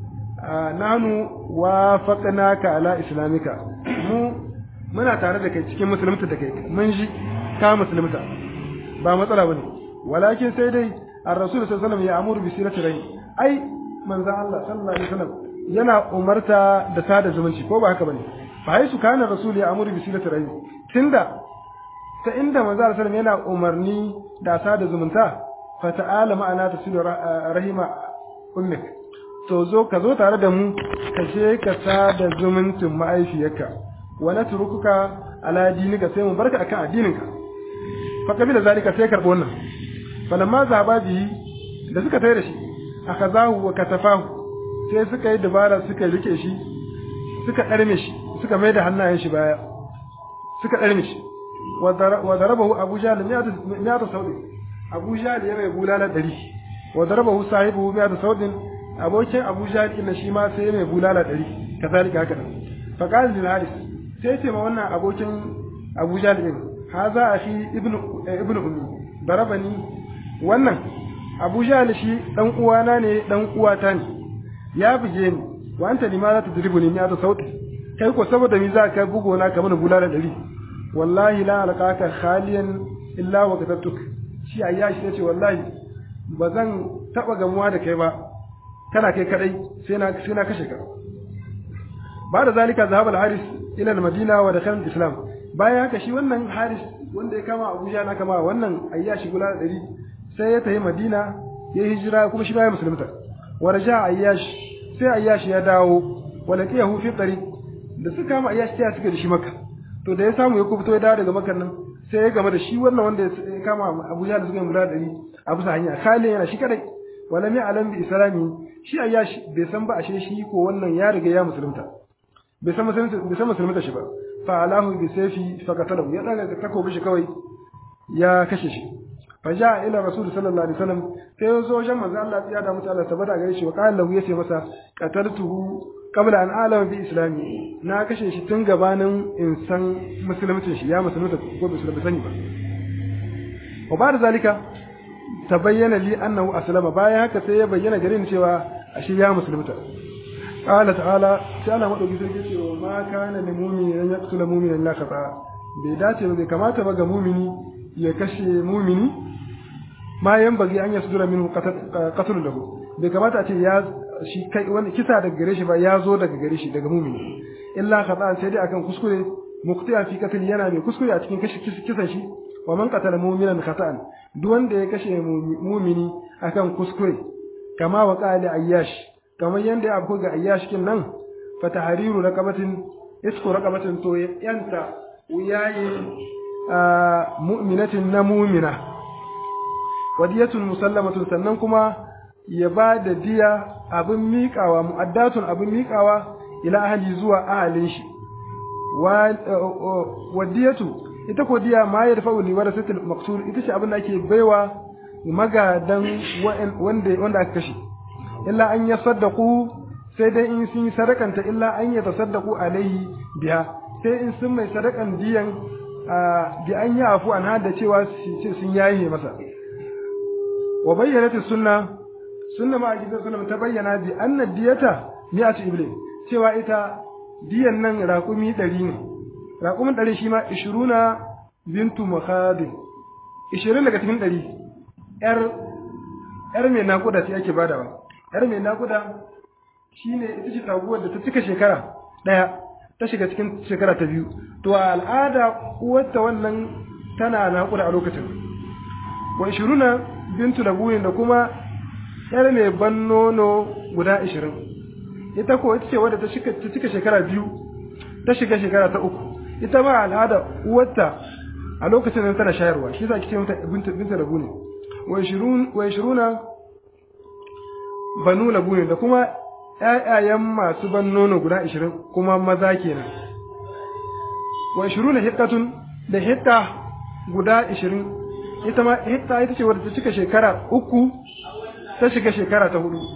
nahnu wafaqnaka ala islamika mu muna tare da kai cikin musulunta da kai mun ji ka musulunta ba matsala bane walakin sai dai ar-rasul sallallahu alaihi wasallam ya amuru bi sirati rai ai manzo Allah sallallahu alaihi wasallam yana umarta da sada zumunci ko ba haka bane fa hai su kana rasul ya amuru bi sirati rai tunda ta inda manzo Allah sallallahu yana umarni da sada zumunta fa ta'ala ma'ana tasilu rahima ummik to zo ka zo tare da mu ka je ka sada zumuncin ma'aifiyarka wa natrukuka ala dinika sai mu barka akan addininka fa kabila zalika sai karbo wannan falamma zaba bihi da suka tayar da shi akazahu wa katafahu sai suka yi dabara suka rike shi suka ɗarme shi suka mai da hannayen shi baya suka ɗarme shi wa darabahu abu jahl miyata saudi abu jahl ya mai bulala ɗari wa darabahu sahibu miyata saudin abokin abu jahl ɗin shi ma sai mai bulala ɗari kazalika haka nan fa qala lil haris sai ce ma wannan abokin abu jahl ɗin haza akhi ibnu ibnu ummi darabani wannan abu jahl shi dan uwana ne dan uwata ne ya buge ni wa anta limaza tudribuni miyata sauti kai ko saboda mi za ka bugo na kamar bulala ɗari wallahi la alqaka khaliyan illa wa katabtuk shi ayyashi yace wallahi ba zan taba gamuwa da kai ba kana kai kadai sai na sai na kashe ka ba da zalika zahaba al-haris ila al-madina wa dakhala al-islam bayan haka shi wannan haris wanda ya kama abuja na kama wannan ayyashi gula da dari sai ya tafi madina ya hijira kuma shi bayan musulunta wa raja ayyash sai ayyashi ya dawo wa laqiyahu fi tariq da suka kama ayyashi sai suka da shi makka to da ya samu ya kubto ya dawo daga makan nan sai ya game da shi wannan wanda ya kama Abuja da suka yi mura dari a bisa hanya Khalid yana shi kadai wala mi alam bi islami shi ayyashi bai san ba ashe shi ko wannan ya riga ya musulunta bai san musulunta bai san musulunta shi ba fa alahu bi sayfi fa qatalahu ya daga takobi shi kawai ya kashe shi fa ja ila rasul sallallahu alaihi wasallam sai ya zo wajen manzo Allah ya da mutu Allah tabbata gare shi wa qala lahu yace masa qataltuhu qabla an alama bi islami na kashe shi tun gabanin in san musulmancin shi ya musulunta ko bai musulunta sani ba wa ba da zalika tabayyana li annahu aslama bayan haka sai ya bayyana gare ni cewa ashe ya musulunta qala ta'ala sai Allah madauki sai ce wa ma kana lil mu'mini an yaqtula mu'minan la khata bai dace ba bai kamata ba ga mu'mini ya kashe mu'mini ma yan bagi an yasdura minhu qatl lahu bai kamata a ce ya shi kai wani kisa daga gare shi ba ya zo daga gare shi daga mumini illa khata sai dai akan kuskure muqtiya fi qatl yana mai kuskure a cikin kashi kisan shi wa man qatala mu'minan khata'an duk wanda ya kashe mumini akan kuskure kama wa qali ayyash kamar yanda ya abu ga ayyash kin nan fa tahriru raqabatin isku raqabatin to yanta wuyaye mu'minatin na mu'mina wadiyatun musallamatun sannan kuma ya ba da diya abin miƙawa mu'addatun abin miƙawa ila ahli zuwa ahalin shi wadiyatu ita ko diya ma ya dafa wani wadda satil maktul ita ce abin da ake baiwa magadan wanda wanda aka kashe illa an ya saddaku sai dai in sun yi sadakanta illa an ya tasaddaku alaihi biya sai in sun mai sadakan diyan bi an yi afu an hada cewa sun yaye masa wa bayyanat sunna sunna ma gidan sunna ta bayyana bi anna diyata mi'atu iblis cewa ita diyan nan raƙumi ɗari ne raƙumin ɗari shi ma ishiruna bintu mukhadin ishirin daga cikin ɗari ƴar ƴar mai naƙuda ce ake badawa ƴar mai naƙuda shine ita ce taguwar da ta cika shekara ɗaya ta shiga cikin shekara ta biyu to a al'ada uwarta wannan tana naƙuda a lokacin wa ishiruna bintu labuyin da kuma ƴar mai ban nono guda ishirin ita ko ita ce wadda ta cika shekara biyu ta shiga shekara ta uku ita ma al'ada uwarta a lokacin da tana shayarwa shi za ki ce mata binta labu ne wa ishiruna banu labu ne da kuma ƴaƴayen masu ban nono guda ishirin kuma maza kenan wa ishiruna hikkatun da hikka guda ishirin ita ma hikka ita ce wadda ta cika shekara uku ta shiga shekara ta hudu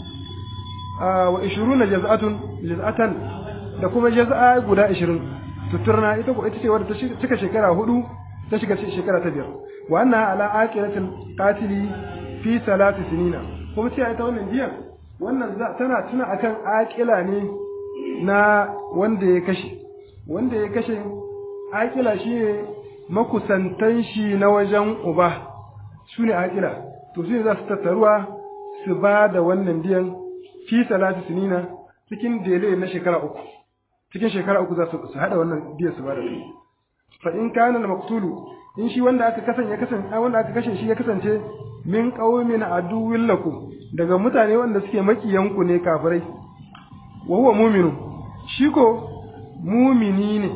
wa ishiruna jaz'atun jaz'atan da kuma jaz'a guda ishirin tuturna ita ko ita ce wadda ta cika shekara hudu ta shiga shekara ta biyar wa anna ala aqilatil qatili fi salati sinina kuma ce ita wannan biyan wannan tana tuna akan aqila ne na wanda ya kashe wanda ya kashe aqila shine makusantan shi na wajen uba su ne aqila to su ne za su tattaruwa su ba da wannan biyan fi salati sinina cikin dele na shekara uku cikin shekara uku za su hada wannan biyan su ba da fa in kana al maqtulu in shi wanda aka kasance ya kasance wanda aka kashe shi ya kasance min qaumin aduwwil lakum daga mutane wanda suke makiyan ku ne kafirai wa huwa mu'minu shi ko mumini ne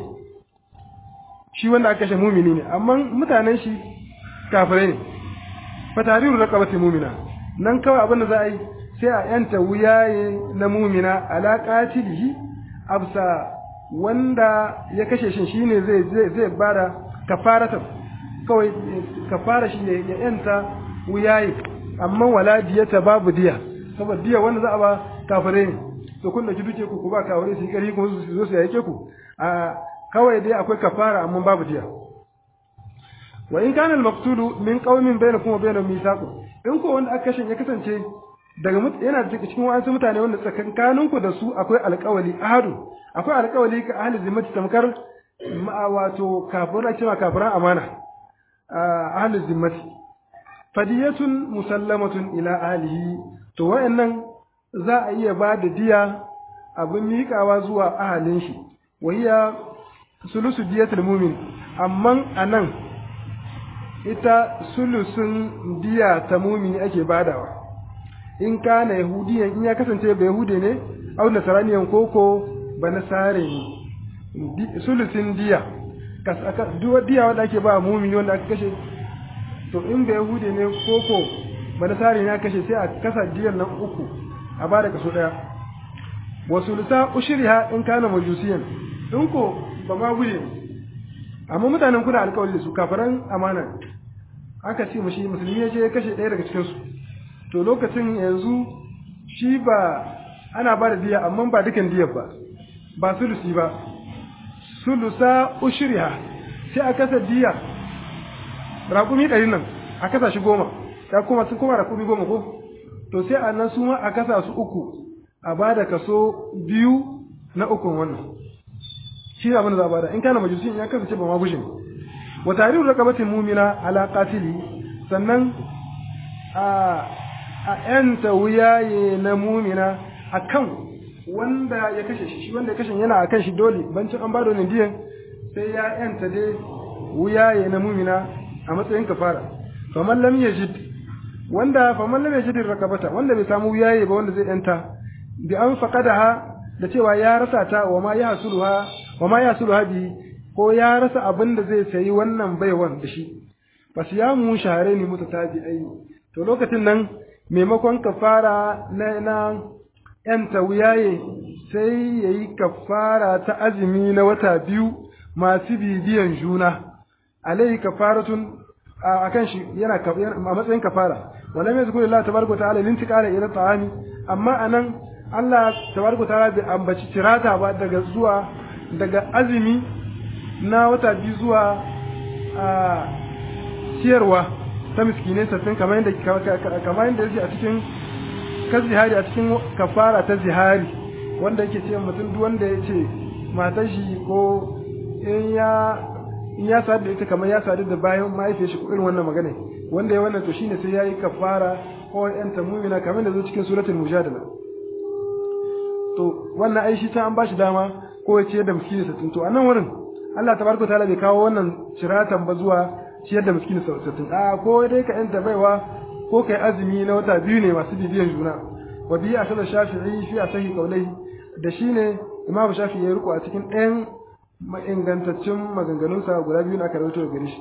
shi wanda aka kashe mumini ne amma mutanen shi kafirai ne fa tarihu raqabati mu'mina nan kawai abin da za a yi sai a yanta wuyaye na mumina ala qatilihi absa wanda ya kashe shi shine zai zai zai bada kafaratan kawai kafara shi ya yanta wuyaye amma wala diyata babu diya saboda diya wanda za a ba kafare ne to kun dauki duke ku ku ba kafare su yi kari kuma su zo su yake ku a kawai dai akwai kafara amma babu diya wa in kana al-maqtulu min qaumin bainakum wa bainahum mithaqun in ko wanda aka kashe ya kasance daga yana cikin wasu mutane wanda tsakankanin ku da su akwai alƙawali ahadu akwai alƙawali ka ahli zimmati tamkar wato kafira cewa kafiran amana ahli zimmati fadiyatun musallamatun ila ahlihi to wayannan za a iya ba da diya abin miƙawa zuwa ahalin shi wahiya sulusu diyatul mumin amma anan ita sulusun diya ta mumini ake badawa in kana yahudiyan in ya kasance ba yahude ne au nasaraniyan koko ba nasare ne sulusun diya duwa diya wanda ake ba mumini wanda aka kashe to in ba yahude ne koko ba nasare ne aka kashe sai a kasa diyan nan uku a bada kaso daya wa sulusa ushriha in kana majusiyan in ko ba ma guje amma mutanen kuna alkawari da su kafaran amana aka ce mashi musulmi ya je ya kashe ɗaya daga cikinsu to lokacin yanzu shi ba ana ba da diya amma ba dukan diyar ba ba sulusi ba sulusa ushriha sai a kasa diya raƙumi ɗari nan a kasa shi goma ya kuma sun koma raƙumi goma ko to sai a nan su ma a kasa su uku a ba da kaso biyu na ukun wannan shi ne abin da za a bada in kana majusi ya kasance ba ma gushin wa tarihu raqabatin mu'mina ala qatili sannan a a yanta wuyaye na mumina akan wanda ya kashe shi shi wanda ya kashe yana akan shi dole bancin an bada wannan diyan sai ya yanta dai wuyaye na mumina a matsayin kafara faman lam yajid wanda faman lam yajid rakabata wanda bai samu wuyaye ba wanda zai yanta bi an faqadaha da cewa ya rasa ta wa ma ya hasuluha wa ma ya hasuluha bi ko ya rasa abin da zai sayi wannan baiwan da shi bas ya mu shahare ni mutatabi'ai to lokacin nan maimakon kafara na na ‘yanta wuyaye sai ya yi kafara ta azumi na wata biyu masu bibiyan juna, alai kafaratun a kan shi yana a matsayin kafara, wala mai zukuri Allah tabarku ta'ala linti ƙara ila ta'ami, amma a nan Allah tabarku ta'ala bai ambaci tirata ba daga zuwa daga azumi na wata biyu zuwa a ciyarwa ta miskinai sattin kamar yadda yake a cikin ka zihari a cikin kafara ta zihari wanda yake ce mutum duk wanda ya ce matar shi ko in ya in ya sadu da ita kamar ya sadu da bayan mahaifiyar shi ko irin wannan magana wanda ya wannan to shine sai yayi kafara ko yan tamumina kamar da zo cikin suratul mujadala to wannan ai shi ta an bashi dama ko ya ce da miskini sattin to a nan wurin Allah tabaraka taala bai kawo wannan ciratan ba zuwa ciyar da miskini sattin a ko dai ka yanta baiwa ko kai azumi na wata biyu ne masu bibiyan juna wa biya asala shafi'i fi asahi qawlihi da shine imamu shafi'i ya riko a cikin ɗayan ingantaccen maganganunsa guda biyu na karauto da gare shi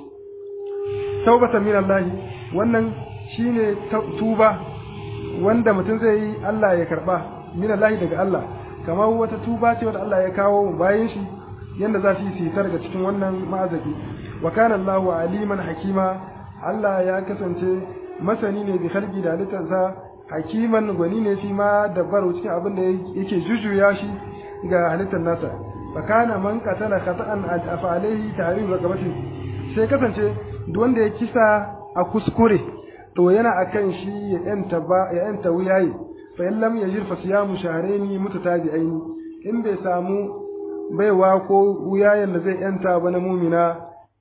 taubatan min Allah wannan shine tuba wanda mutum zai yi Allah ya karba min Allah daga Allah kamar wata tuba ce wanda Allah ya kawo bayan shi yanda za su yi sitar ga cikin wannan ma'azabi wa kana Allahu aliman hakima Allah ya kasance masani ne bi khalqi da halittarsa hakiman gwani ne fi ma dabbaru cikin abin da yake jujuya shi ga halittar nasa fa kana man qatala khata'an afa alayhi tahrim raqabati sai kasance duk wanda ya kisa a kuskure to yana akan shi ya yanta ba ya yanta wuyayi fa in lam yajir fa siyamu shahrayn mutatabi'ain in bai samu baiwa ko wuyayen da zai yanta ba na mumina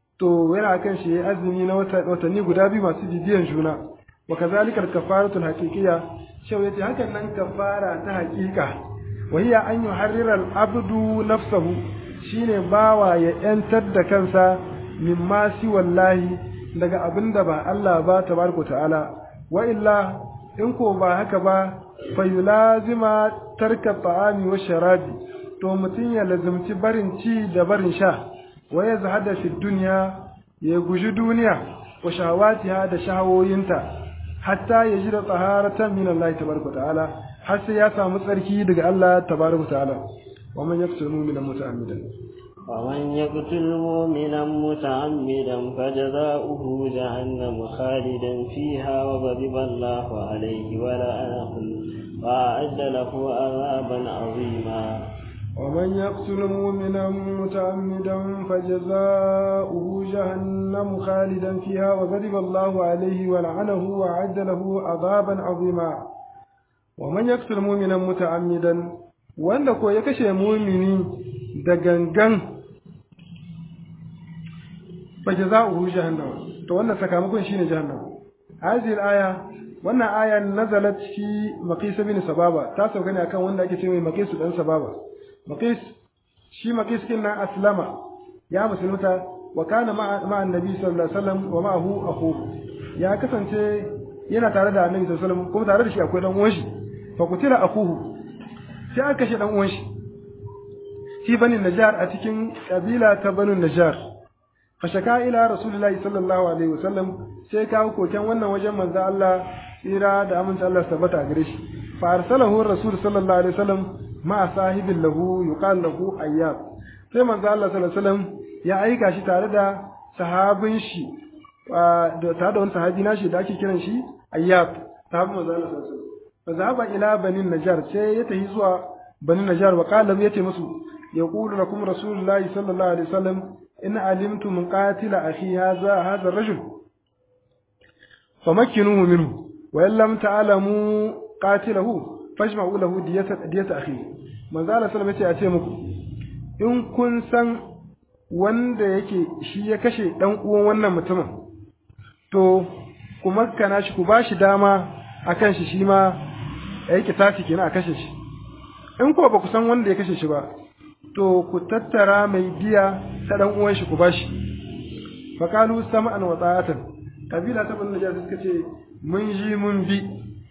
to yana kan shi azumi na watanni guda biyu masu bibiyan juna wa kazalika al-kafaratu al-haqiqiyya shau yace hakan nan kafara ta haqiqa wa hiya an yuharrira al-abdu nafsahu shine bawa ya yantar da kansa mimma si wallahi daga abinda ba Allah ba tabaraka ta'ala wa illa in ko ba haka ba fa yulazima tarka ta'ami wa sharabi to mutun ya lazumci barin ci da barin sha wa ya zahada fi duniya ya guji duniya wa shahawatiha da shahawoyinta hatta ya ji da tsaharatan min Allah tabaraka ta'ala har sai ya samu tsarki daga Allah tabaraka ta'ala wa man yaqtul mu'mina muta'ammidan ومن يقتل مؤمنا متعمدا فجزاؤه جهنم خالدا فيها وغضب الله عليه ولعنه وأعد له عذابا عظيما ومن يقتل مؤمنا متعمدا فجزاؤه جهنم خالدا فيها وغضب الله عليه ولعنه وأعد له عذابا عظيما ومن يقتل مؤمنا متعمدا wanda ko ya kashe mumini da gangan fa jaza'uhu jahannam to wannan sakamakon shine jahannam hadhihi aya wannan aya nazalat fi maqis bin sababa ta sauka ne akan wanda ake cewa maqis dan sababa maqis shi maqis kin nan aslama ya musulunta wa kana ma'a annabi sallallahu alaihi wasallam wa ma'ahu akhuhu ya kasance yana tare da annabi sallallahu alaihi wasallam kuma tare da shi akwai dan uwan shi fa kutila akuhu sai aka kashe dan uwan shi fi bani najjar a cikin kabila ta banu najjar fa shaka ila rasulullahi sallallahu alaihi wasallam sai kawo koken wannan wajen manzo Allah tsira da aminta Allah tabbata a gare shi fa arsalahu rasul sallallahu alaihi wasallam ma sahibin lahu yuqal lahu ayyab sai manzo Allah sallallahu alaihi wasallam ya aika shi tare da sahabin shi da tare da wani sahabi nashi da ake kiran shi ayyab sahabin manzo Allah sallallahu alaihi wasallam fa zahaba ila banin najar sai ya tafi zuwa banin najar wa qala yace musu yaqulu lakum rasulullahi sallallahu alaihi wasallam in alimtum qatila akhi hadha hadha ar-rajul famakkinuhu minhu wa in lam ta'lamu qatilahu fajma'u lahu diyata diyata akhi manzo Allah sallallahu alaihi wasallam ya ce muku in kun san wanda yake shi ya kashe dan uwan wannan mutumin to ku makkana shi ku bashi dama akan shi shi ma ya yi kitasi kenan a kashe shi in ko ba ku san wanda ya kashe shi ba to ku tattara mai diya ta dan uwan shi ku bashi fa qalu sam'an wa ta'atan kabila ta banu najasa suka ce mun ji mun bi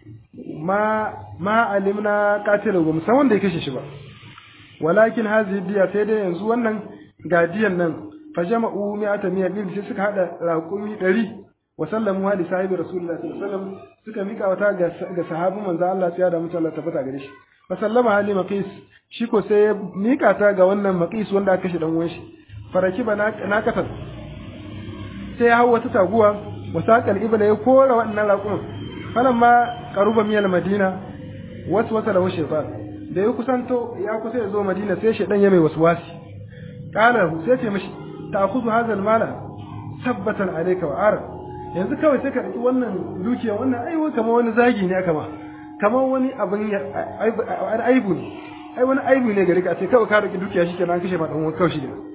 ma ma alimna qatilu ba mu san wanda ya kashe shi ba walakin hazihi diya sai dai yanzu wannan ga diyan nan fa jama'u mi'ata mi'a bil sai suka hada raqumi 100 wa sallamu li sahibi rasulullahi sallallahu alaihi wasallam suka mika wata ga sahabi manzo Allah ya da mutum Allah tabbata gare shi fa sallama hali maqis shi ko sai ya mika ta ga wannan maqis wanda aka kashe dan uwan shi faraki ba na kasar sai ya hawo wata taguwa wa saqal ibla ya kora wannan raqumin falan ma qaruba miyal madina wasu wasa lahu shaytan da ya kusanto ya kusa ya zo madina sai shaydan ya mai waswasi qala sai ce mishi ta'khudhu hadha al-mala sabbatan alayka wa ara yanzu kawai sai ka ɗauki wannan dukiya wannan ai kamar wani zagi ne aka ma kamar wani abin aibu ne ai wani aibu ne gari ka ce kawai ka ɗauki dukiya shi kenan an kashe ma ɗan uwan kawai shi kenan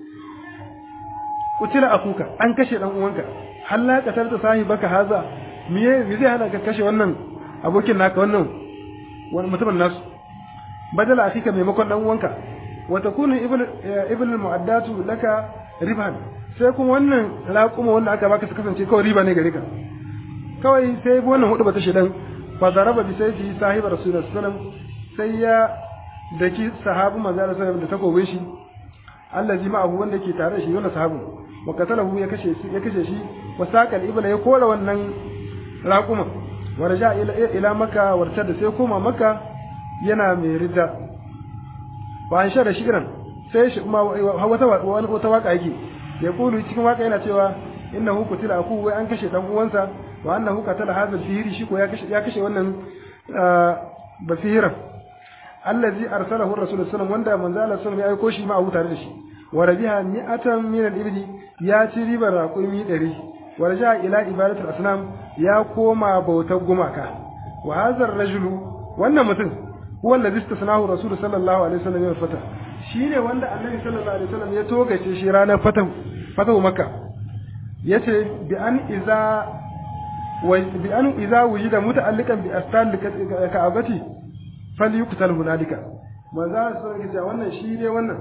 kutila akuka an kashe ɗan uwanka halla ka tarta sahi baka haza miye me zai hana ka kashe wannan abokin naka wannan wani mutumin nasu badala akika maimakon ɗan uwanka wa takunu ibn ibn mu'addatu laka riban sai kuma wannan raƙuma wanda aka baka su kasance kawai riba ne gare ka kawai sai wannan hudu bata shedan fa zaraba bi sai fi sahibi rasulullahi sallallahu sai ya daki sahabu manzo Allah sallallahu da takobin shi allazi ma'ahu wanda ke tare da shi wannan sahabu wa qatalahu ya kashe shi ya kashe shi wa saqal ibla ya kora wannan raƙuma wa raja ila ila maka warta da sai koma maka yana mai ridda wa an shara shigiran sai shi kuma wata wata waka yake ya kulu cikin waka yana cewa innahu qutila aku wai an kashe dan uwansa wa annahu qatala hadha al-fihri shi ko ya kashe ya kashe wannan bafiran allazi arsalahu ar-rasul sallallahu wanda manzo Allah sallallahu ya aiko shi ma abu tare da shi wa rabiha mi'atan min al-ibli ya ci ribar raqumi 100 wa raja ila ibadati al-asnam ya koma bautar gumaka wa hadha ar-rajulu wannan mutum huwa allazi istasnahu rasul sallallahu alaihi wasallam ya fata shine wanda annabi sallallahu alaihi wasallam ya togace shi ranar fatahu fatahu makka yace bi an iza wa bi an iza wujida muta'alliqan bi astal ka'abati falyuqtal hunalika maza su ga cewa wannan shi ne wannan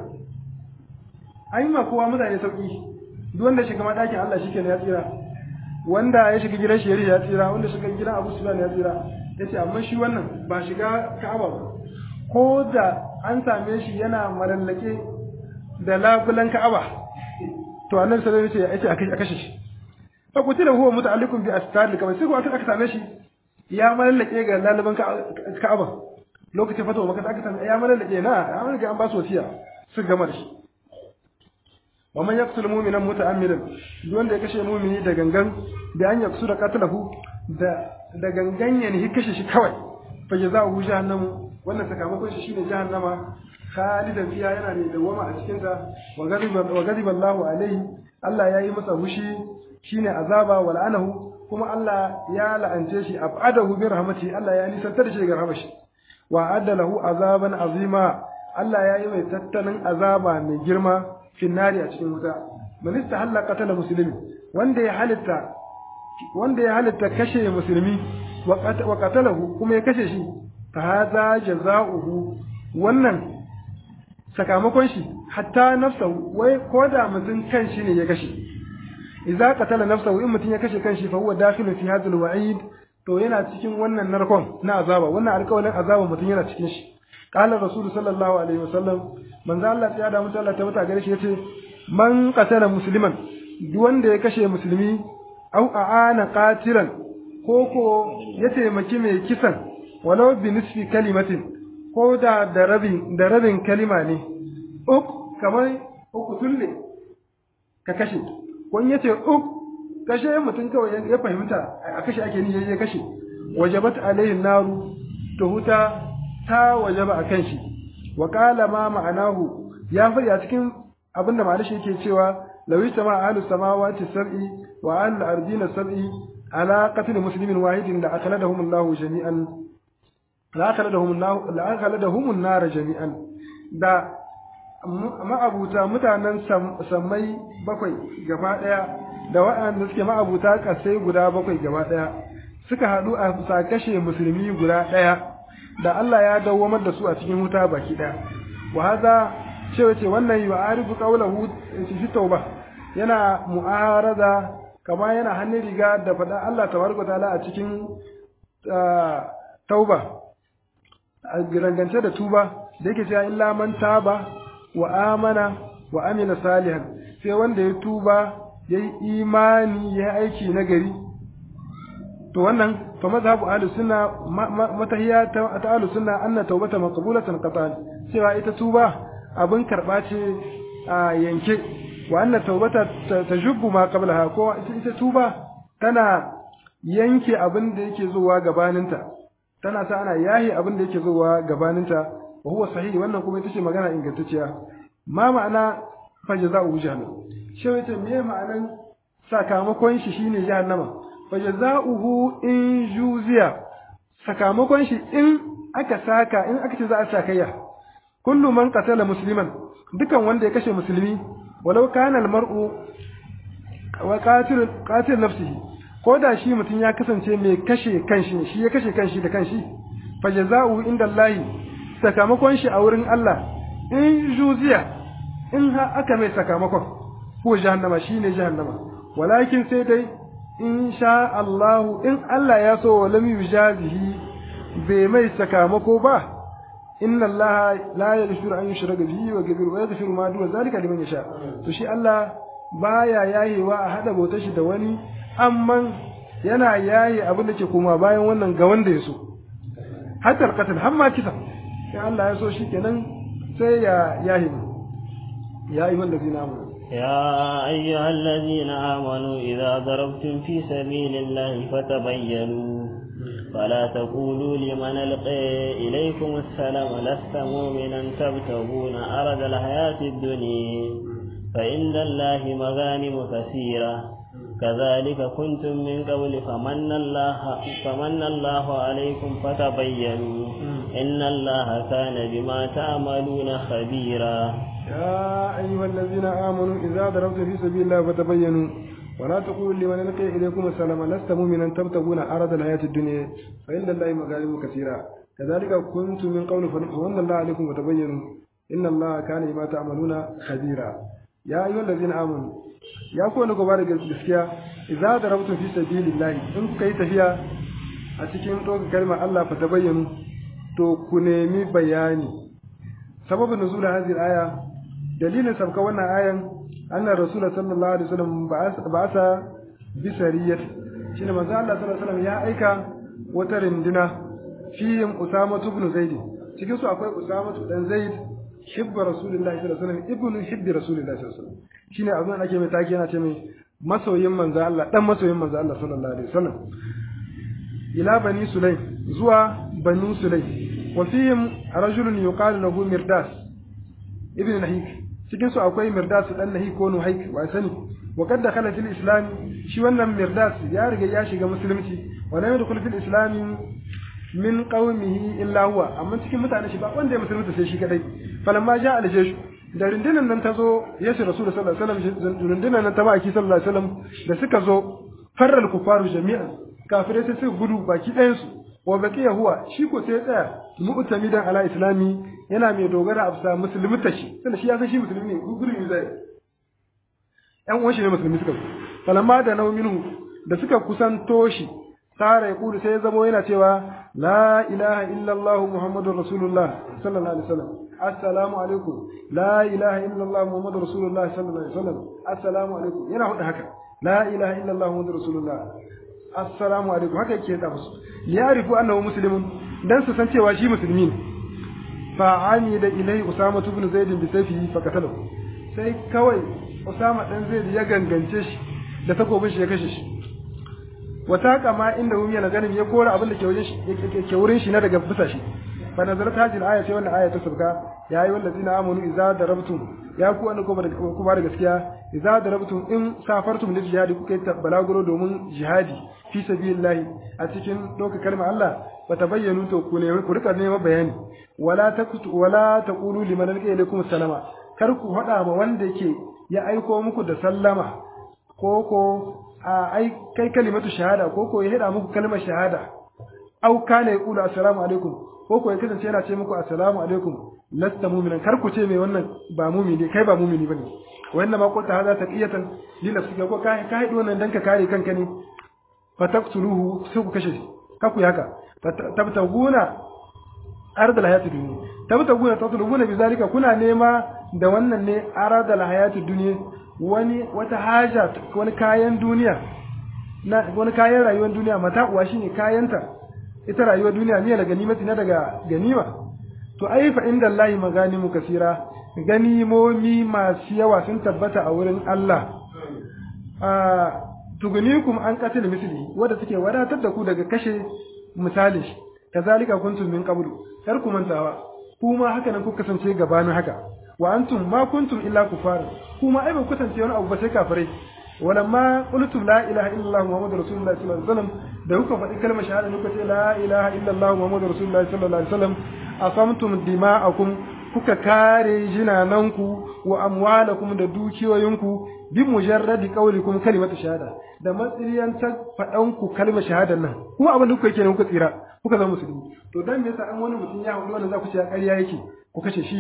ai ma kowa mutane sauki duk wanda shiga madakin Allah shikenan ya tsira wanda ya shiga gidan shi ya tsira wanda shiga gidan Abu Sufyan ya tsira yace amma shi wannan ba shiga Ka'aba ba ko da an same shi yana malallake da labulan Ka'aba to annabi sallallahu alaihi wasallam yace a kashe shi fa kutila huwa muta'alliqun bi astar kamar sai ko aka same shi ya malallake ga labulan Ka'aba lokacin fatawa maka aka same ya malallake na an riga an ba su wasiya su gama da shi wa man yaqtul mu'mina muta'ammidan duk wanda ya kashe mu'mini da gangan da an yaksu da qatlahu da da gangan ya ne kashe shi kawai fa jazaohu jahannamu wannan sakamakon shi shine jahannama khalidan fiha yana ne dawama a cikin ta wa ghadiba wa ghadiba Allahu alaihi Allah yayi masa hushi shine azaba wa la'anahu kuma Allah ya la'ance shi abadahu bi rahmati Allah ya nisantar da shi daga rahmashi wa adda lahu azaban azima Allah yayi mai tattalin azaba mai girma finnari a cikin wuta man istahalla qatala muslimi wanda ya halitta wanda ya halitta kashe musulmi wa qatalahu kuma ya kashe shi fa hadha jazaohu wannan sakamakon shi hatta nafsahu wai ko da mutum kanshi ne ya kashe idza qatala nafsahu in mutum ya kashe kanshi fa huwa dakhilun fi hadha alwa'id to yana cikin wannan narkon na azaba wannan alƙawarin azaba mutum yana cikin shi qala rasul sallallahu alaihi wasallam manzo Allah ya da mutum Allah ta mata gare shi yace man qatala musliman duk wanda ya kashe musulmi au aana qatilan ko ko ya taimaki mai kisan walau bi nisfi kalimatin ko da da rabin da rabin kalima ne uk kamar uku tulle ka kashe ko in yace uk kashe mutum kawai ya fahimta a kashe ake ni ya kashe wajabat alaihi naru to huta ta wajaba akan shi wa qala ma ma'anahu ya fadi a cikin abinda ma'anashi yake cewa law sama ahlus samawati sab'i wa ahlul ardina sab'i ala qatl muslimin wahidin la akhaladahum Allahu jami'an la akhaladahum Allah la akhaladahum an-nar jami'an da ma'abuta mutanen sammai bakwai gaba daya da waɗanda suke ma'abuta kasai guda bakwai gaba daya suka haɗu a sa kashe musulmi guda ɗaya da Allah ya dawwamar da su a cikin wuta baki ɗaya wa haza cewa ce wannan yi wa arifu qawlahu fi tauba yana mu'arada kama yana hannun riga da faɗa Allah tabaraka ta'ala a cikin tauba a rangance da tuba da yake cewa illa man taba wa amana wa amila salihan sai wanda ya tuba ya yi imani ya aiki na gari to wannan fa mazhabu ahlus sunna matahiya ta ahlus sunna anna tawbata maqbulatan qatan cewa ita tuba abin karba ce a yanke wa anna tawbata tajubbu ma qablaha ko ita tuba tana yanke abin da yake zuwa gabaninta tana sa ana yahi abin da yake zuwa gabaninta wa huwa sahihi wannan kuma ita ce magana ingantacciya ma ma'ana fa jaza'u jahannam shi wace me ma'anan sakamakon shi shine jahannama fa jaza'uhu in juziya sakamakon shi in aka saka in aka ce za a sakayya kullu man qatala musliman dukan wanda ya kashe musulmi walau kana almar'u wa qatil qatil nafsihi ko da shi mutum ya kasance mai kashe kanshi shi ya kashe kanshi da kanshi fa jaza'uhu inda Allah sakamakon shi a wurin Allah in juziya in ha aka mai sakamakon ko jahannama shine jahannama walakin sai dai in sha Allah in Allah ya so walam yujazihi bai mai sakamako ba inna Allah la yaghfiru an yushraka bihi wa yaghfiru wa yaghfiru ma duna zalika liman yasha to shi Allah baya yayewa a hada bautar shi da wani amma yana yaye abin da ke koma bayan wannan ga wanda ya so hatta alqatl har ma kisa sai Allah ya so shikenan sai ya yahi ya ayyuhal ladina amanu يا أيها الذين آمنوا إذا ضربتم في سبيل الله فتبينوا فلا تقولوا لمن ألقي إليكم السلام لست مؤمنا تبتغون أرض الحياة الدنيا فإن الله مغانم كثيرة كذلك كنتم من قبل فمن الله فمن الله عليكم فتبينوا إن الله كان بما تعملون خبيرا يا أيها الذين آمنوا إذا ضربتم في سبيل الله فتبينوا ولا تقولوا لمن ألقي إليكم السلام لست مؤمنا تبتغون أرض الحياة الدنيا فإن الله مغانم كثيرة كذلك كنتم من قبل فمن الله عليكم فتبينوا إن الله كان بما تعملون خبيرا يا أيها الذين آمنوا ya kowane gaba da gaskiya idza darabtum fi sabilillahi in kuka yi tafiya a cikin ɗaukar kalmar Allah fa tabayyanu to ku nemi bayani sababin nuzul hadhihi aya dalilin sabka wannan ayan anna rasul sallallahu alaihi wasallam ba'asa bi sariyat shine manzo Allah sallallahu alaihi wasallam ya aika wata rinduna fihim usama ibn zaid cikin su akwai usama dan zaid hibba rasulullahi sallallahu alaihi wasallam ibnu hibbi rasulullahi sallallahu alaihi wasallam shine abin da ake mai taki yana ce mai masoyin manzo Allah dan masoyin manzo Allah sallallahu alaihi wasallam ila bani sulaim zuwa banu sulaim wa fihim rajulun yuqalu lahu mirdas ibn nahik cikin su akwai mirdas dan nahik ko nuhaik wa sani wa kad dakhala fil islam shi wannan mirdas ya riga ya shiga musulunci wa lam yadkhul fil islam min qaumihi illa huwa amma cikin mutane shi ba wanda ya musulunta sai shi kadai falamma ja al jeshu da rundunan nan ta zo yesu rasul sallallahu alaihi wasallam rundunan nan ta baki sallallahu alaihi wasallam da suka zo farral kufaru jami'an kafirai sai suka gudu baki ɗayan su wa baqiya huwa shi ko sai tsaya mu'tamidan ala islami yana mai dogara a bisa musulmi ta shi tunda shi ya san shi musulmi ne gudu zai ƴan uwan shi ne musulmi suka falamma da nauminu da suka kusanto shi tare kulu sai ya zamo yana cewa la ilaha illallah muhammadur rasulullah sallallahu alaihi wasallam assalamu alaikum la ilaha illallah muhammadur rasulullah sallallahu alaihi wasallam assalamu alaikum yana hudu haka la ilaha illallah muhammadur rasulullah assalamu alaikum haka yake da musu liyarifu annahu muslimun dan su san cewa shi musulmi ne fa ani da ilai usama ibn zaid bi sayfihi fa qatalahu sai kawai usama dan zaid ya gangance shi da takobin shi ya kashe shi wata kama inda hum yana ganin ya kora abin da ke wajen shi ke wurin shi na daga bisa shi fa nazarat hadhihi al-aya sai wannan aya ta sabka ya yi wallazina amanu idza darabtum ya ku an kuma kuma da gaskiya idza darabtum in safartum lil jihadi kuka yi balaguro domin jihadi fi sabilillahi a cikin doka kalmar Allah fa tabayyanu to ku ne ku rika neman bayani wala takutu wala taqulu liman alqa ilaykum salama kar ku hada ma wanda yake ya aiko muku da sallama ko ko a ai kai kalimatu shahada ko ko ya hada muku kalmar shahada au kana yaqulu assalamu alaikum ko ko ya kasance yana ce muku assalamu alaikum lasta mu'minan kar ku ce mai wannan ba mu'mini kai ba mu'mini bane wannan ma qulta hadha taqiyatan li nafsika ko kai ka hadi wannan dan ka kare kanka ne fataktuluhu sai ku kashe shi ka ku haka tabtaguna ardal hayatid dunya tabtaguna tatlubuna bizalika kuna nema da wannan ne ardal hayatid dunya wani wata haja wani kayan duniya na wani kayan rayuwar duniya mata uwa shine kayanta ita rayuwar duniya ne daga ganimati na daga ganima to ai fa inda Allah maganimu kasira ganimomi masu yawa sun tabbata a wurin Allah a tugunikum an qatil misli wanda take wadatar da ku daga kashe misali kazalika kuntum min qablu kar ku mantawa kuma haka nan kuka kasance gabanin haka wa antum ma kuntum illa kufar kuma ai ba ku kasance wani abu ba sai kafirai walamma qultum la ilaha illallah muhammadur rasulullah sallallahu alaihi wasallam da kuka faɗi kalmar shahada kuka ce la ilaha illallah muhammadur rasulullah sallallahu alaihi wasallam asamtum dima'akum kuka kare jinananku wa amwalakum da dukiyoyinku bi mujarradi qaulikum kalimatu shahada da matsiriyan ta faɗanku kalmar shahadar nan kuma abin da kuka yake ne kuka tsira kuka zama musulmi to dan me yasa an wani mutum ya haɗu wannan za ku ce ƙarya yake ku kashe shi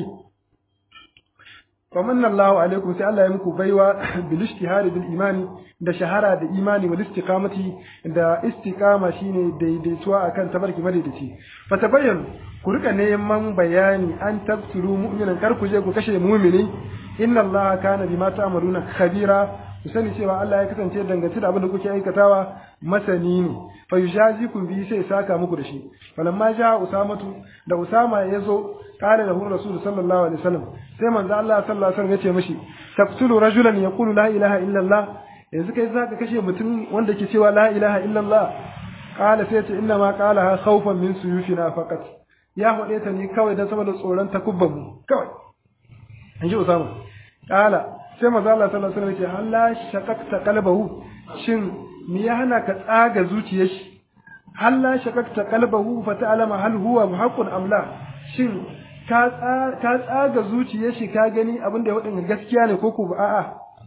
famanna Allahu alaikum sai Allah ya muku baiwa bil ijtihadi bil imani da shahara da imani wal istiqamati da istiqama shine daidaituwa akan tabarki madaidaici fa tabayyan ku rika neman bayani an tabturu mu'minan kar ku je ku kashe mu'mini inna Allah kana bima ta'maluna khabira ku sani cewa Allah ya kasance dangance da abin da kuke aikatawa masani ne fa yujazikum bi sai saka muku da shi falamma ja usamatu da usama yazo qala lahu rasul sallallahu alaihi wasallam sai manzo Allah sallallahu alaihi wasallam yace mishi taqtulu rajulan yaqulu la ilaha illa Allah yanzu kai zaka kashe mutum wanda ke cewa la ilaha illa Allah qala sai ce inna ma qalaha khawfan min suyufina faqat ya hode ta ne kawai dan saboda tsoron takubban mu kawai in ji usama qala sai manzo Allah sallallahu alaihi wasallam yace halla shaqaqta qalbahu shin me ya hana ka tsaga zuciyar shi halla shaqaqta qalbahu fa ta'lama hal huwa muhaqqun am la shin ka tsaga zuciyar shi ka gani abin da ya wadin gaskiya ne ko ko ba a'a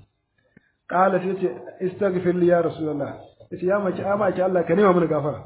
qala sai ce istaghfir li ya rasulullah yace ya maki ama ki Allah ka nema mana gafara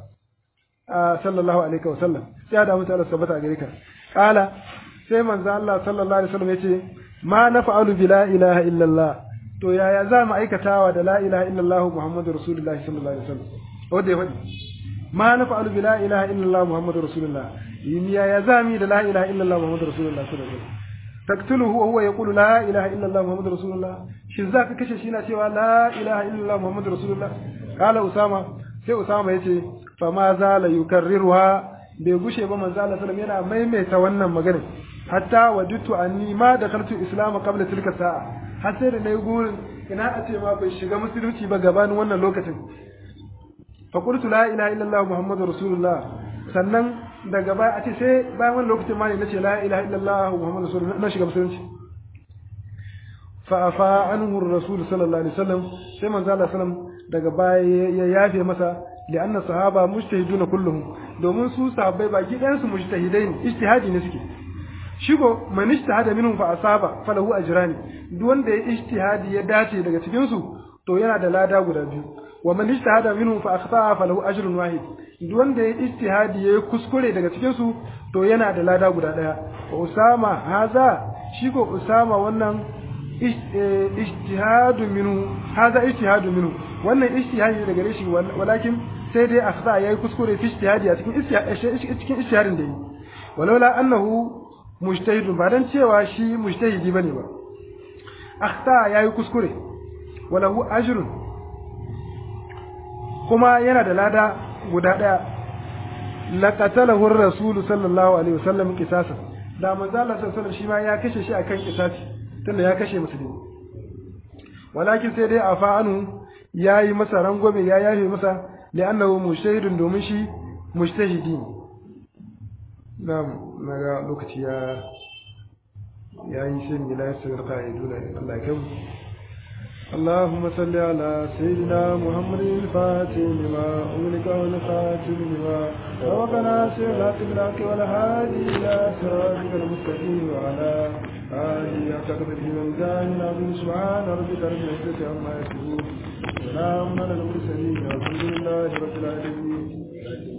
a sallallahu alaihi wa sallam sai da mutu Allah sabata gare ka qala sai manzo Allah sallallahu alaihi wasallam yace ma nafa'alu bi la ilaha illallah to yaya za mu aikatawa da la ilaha illallah muhammadur rasulullahi sallallahu alaihi wasallam wanda ya faɗi ma nafa'alu bi la ilaha illallah muhammadur rasulullah yaya za mu da la ilaha illallah muhammadur rasulullah sallallahu alaihi wasallam taktuluhu wa huwa yaqulu la ilaha illallah muhammadur rasulullah shin za ka kashe shi na cewa la ilaha illallah muhammadur rasulullah kala usama sai usama yace fa ma zala yukarriruha bai gushe ba manzo Allah sallallahu yana maimaita wannan magana hatta wajidtu anni ma dakhaltu islam qabla tilka sa'a har sai da nayi gurin ina a ce ma bai shiga musulunci ba gabanin wannan lokacin fa qultu la ilaha illallah muhammadur rasulullah sannan daga baya a ce sai bayan wannan lokacin ma ne nace la ilaha illallah muhammadur rasulullah na shiga musulunci fa afa anhu rasul sallallahu alaihi wasallam sai manzo Allah sallam daga baya ya yafe masa li'anna sahaba mujtahiduna kulluhum domin su sahabbai baki ɗayan su mujtahidai ne ijtihadi ne suke shigo man ijtihada minhum fa asaba falahu ajrani duk wanda ya ijtihadi ya dace daga cikin su to yana da lada guda biyu wa man ijtihada minhum fa akhta'a falahu ajrun wahid duk wanda ya ijtihadi ya kuskure daga cikin su to yana da lada guda daya wa usama haza shigo usama wannan ijtihadu minhu haza ijtihadu minhu wannan ijtihadi daga gare shi walakin sai dai akhta yayi kuskure fi ijtihadi a cikin cikin ijtihadin da yi walaula annahu mujtahid ba dan cewa shi mujtahidi bane ba akhta yayi kuskure walahu ajrun kuma yana da lada guda daya laqatalahu ar-rasul sallallahu alaihi wasallam qisasan da manzo Allah sallallahu alaihi wasallam shi ma ya kashe shi akan qisasi tunda ya kashe musulmi walakin sai dai afa anu yayi masa rangwame ya yafe masa li'annahu mujtahidun domin shi mujtahidi na'am naga lokaci ya yayi sai mu la yasir qa'iduna Allah ya اللهم صل على سيدنا محمد الفاتح لما أملك والخاتم لما سبقنا سير الحق بالحق والهادي إلى صراطك المستقيم وعلى آمين تقبل من دان عظيم سبحان ربك رب العزة عما يصفون سلام على المرسلين والحمد لله رب العالمين